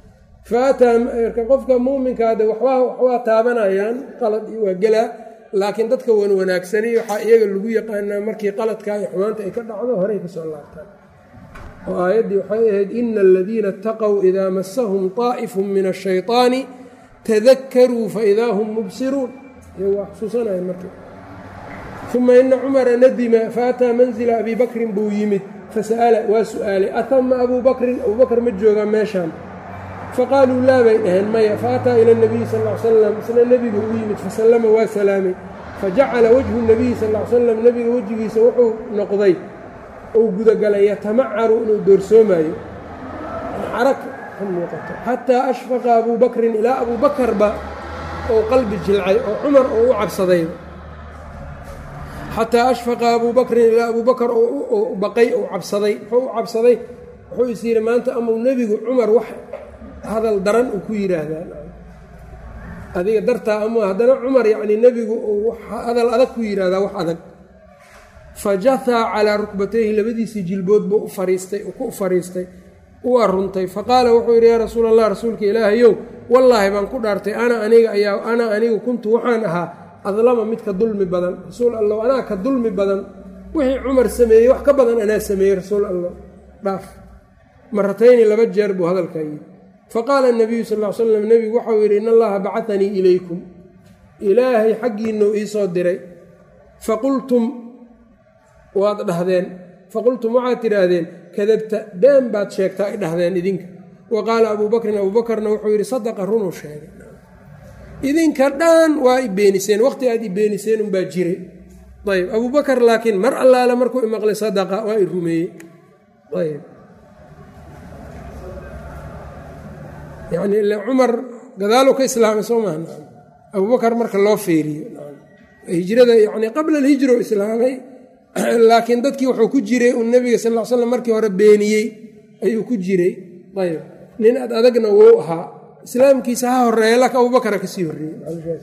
faataa marka qofka muuminkaade waxbaa waxbaa taabanayaan qalad iyo waa gelaa laakiin dadka wan wanaagsani waxaa iyaga lagu yaqaanaa markii qaladka iyo xumaanta ay ka dhacdo horey kasoo laabtaan oo aayaddii waxay ahayd ina aladiina itaqow idaa masahum طaa'ifu min ashayطaani tadakaruu faidaa hum mubsiruun iyagu waa xusuusanaya marka uma ina cumara nadima faataa manzila abi bakrin buu yimid fasa'ala waa su'aalay atama abuu bakrin abuu bakr ma joogaa meeshaan faqaaluu laa bay dhaheen maya faataa ila nabiyi sal l salam isna nebigu u yimid fasallama waa salaamay fajacala wajhu nabiyi sal l salam nebiga wejigiisa wuxuu noqday uu gudagalay yatamacaru inuu doorsoomayo carag ka muuqato xataa ashfaqa abuu bakrin ilaa abuu bakarba ou qalbi jilcay oo cumar oo u cabsadayba xataa ashfaqa abuu bakrin ilaa abuu bakar oo baqay ou cabsaday muxuu u cabsaday wuxuu is yidhi maanta amau nebigu cumar wax hadal daran uu ku yidhaahdaa adiga dartaa ama haddana cumar yacnii nebigu uu hadal adag ku yidhaahdaa wax adag fa jahaa calaa rukbatayhi labadiisii jilbood buu u fariistay ku fariistay u aruntay fa qaala wuxuu yidhi yaa rasuul allah rasuulka ilaahayow wallaahi baan ku dhaartay ana aniga ayaa ana anigu kuntu waxaan ahaa adlama midka dulmi badan rasuul allow anaa ka dulmi badan wixii cumar sameeyey wax ka badan anaa sameeyey rasuul allah dhaaf maratayni laba jeer buu hadalkaa yidhi faqaala nabiyu sal l slam nebigu waxau yidhi in allaha bacatanii ilaykum ilaahay xaggiinuu iisoo diray faqultum waad dhahdeen faqultum waxaad tidhaahdeen kadabta been baad sheegtaa ay dhahdeen idinka wa qaala abuu bakrin abuu bakarna wuxuu yidhi sadaqa runuu sheegay idinka dhan waa i beeniseen waqti aad i beeniseen unbaa jiray ayb abuu bakar laakiin mar allaale markuu imaqlay sadaqa waa i rumeeyey ayb yacni ile cumar gadaaluu ka islaamay soo maha abubakar marka loo feeriyo hijrada yacni qabla alhijra u islaamay laakiin dadkii wuxuu ku jiray uu nebiga sal l slam markii hore beeniyey ayuu ku jiray ayb nin ad adagna wou ahaa islaamkiisa ha horeeya laakiin abubakara kasii horreeyey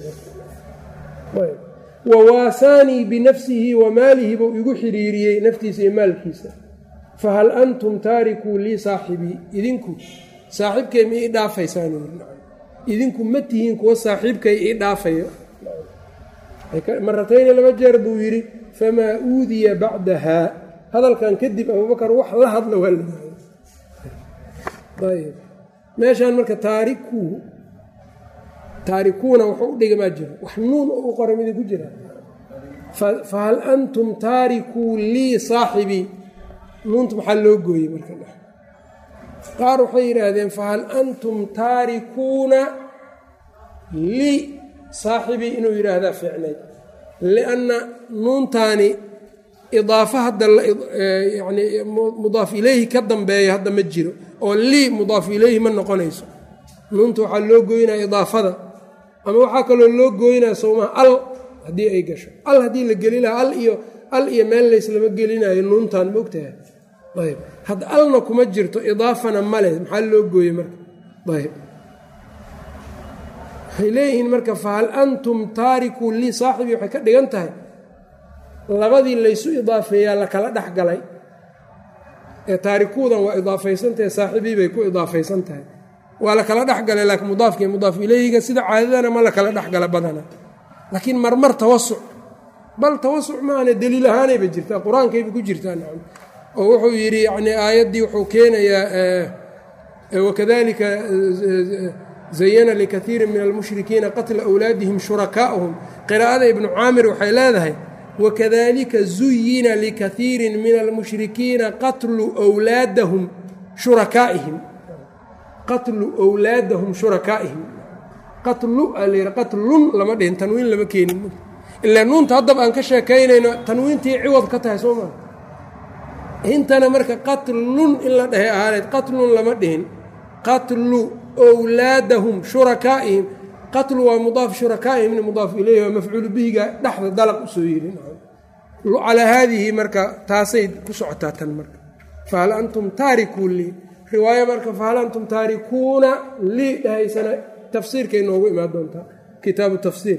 wa waasaanii binafsihi wa maalihi buu igu xiriiriyey naftiisa iyo maalkiisa fahal antum taarikuu lii saaxibii idinku saaxiibkay ma ii dhaafaysaan idinku ma tihiin kuwa saaxiibkay ii dhaafayo maratayni laba jeer buu yidhi famaa uudiya bacdahaa hadalkan kadib abubakar wax la hadla waa la ayb meeshaan marka taarikuu taarikuuna wuxuu u dhigamaa jiro wax nuun oo u qoray midin ku jira fahal antum taarikuu lii saaxibii nuunta maxaa loo gooyey marka qaar waxay yidhaahdeen fahal antum taarikuuna lii saaxibii inuu yidhaahdaa fiicnayd lianna nuuntaani idaafa hadda yani mudaaf ileyhi ka dambeeya hadda ma jiro oo lii mudaaf ileyhi ma noqonayso nuunta waxaa loo gooynaya idaafada ama waxaa kaloo loo gooynaya sowmaha al haddii ay gasho al haddii la geli lahaa al iyo al iyo meel layslama gelinayo nuuntan ma ogtahay ayb hadda alna kuma jirto idaafana male maxaa loo gooyey marka ayb waxay leeyihiin marka fahal antum taarikuu lii saaxibii waxay ka dhigan tahay labadii laysu idaafeeyaa la kala dhex galay ee taarikuudan waa idaafaysantahe saaxibii bay ku idaafaysan tahay waa la kala dhex galay laakiin mudaafkii mudaaf ileyhiga sida caadadana ma la kala dhex gala badana laakiin marmar tawasuc bal tawasuc maana deliil ahaanayba jirtaa qur-aankayba ku jirtaa nacam oo wuxuu yidhi yani aayaddii wuxuu keenayaa wakadalika zayana likaiirin min almushrikiina qatla awlaadihim shurakaa'uhum qiraa'ada ibnu caamir waxay leedahay wakadalika zuyina likaiirin min almushrikiina qatlu wlaadahum shurakaa'ihim qatlu wlaadahum shurakaa'ihim qatlu alayh qatlun lama dhihin tanwiin lama keenin ilaa nuunta haddaba aan ka sheekaynayno tanwiintii ciwad ka tahay soo maa intana marka qatlun in la dhahay ahaaneed qatlun lama dhihin qatlu wlaadahum shurakaa'ihim qatlu waa mudaaf shurakaa'ihimna mudaaf ileyhi waa mafcuulu bihiga dhexda dalaq usoo yiri calaa haadihi marka taasay ku socotaa tan marka fahal antum taarikuu lii riwaayo marka fahal antum taarikuuna lii dhahaysana tafsiirkay noogu imaan doontaa kitaabu tafsiir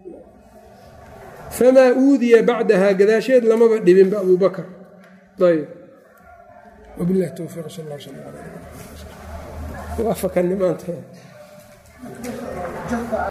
famaa uudiya bacdaha gadaasheed lamaba dhibinba abuu bakr ayb wabilahi towfiiq sal waa fakannimaanteeda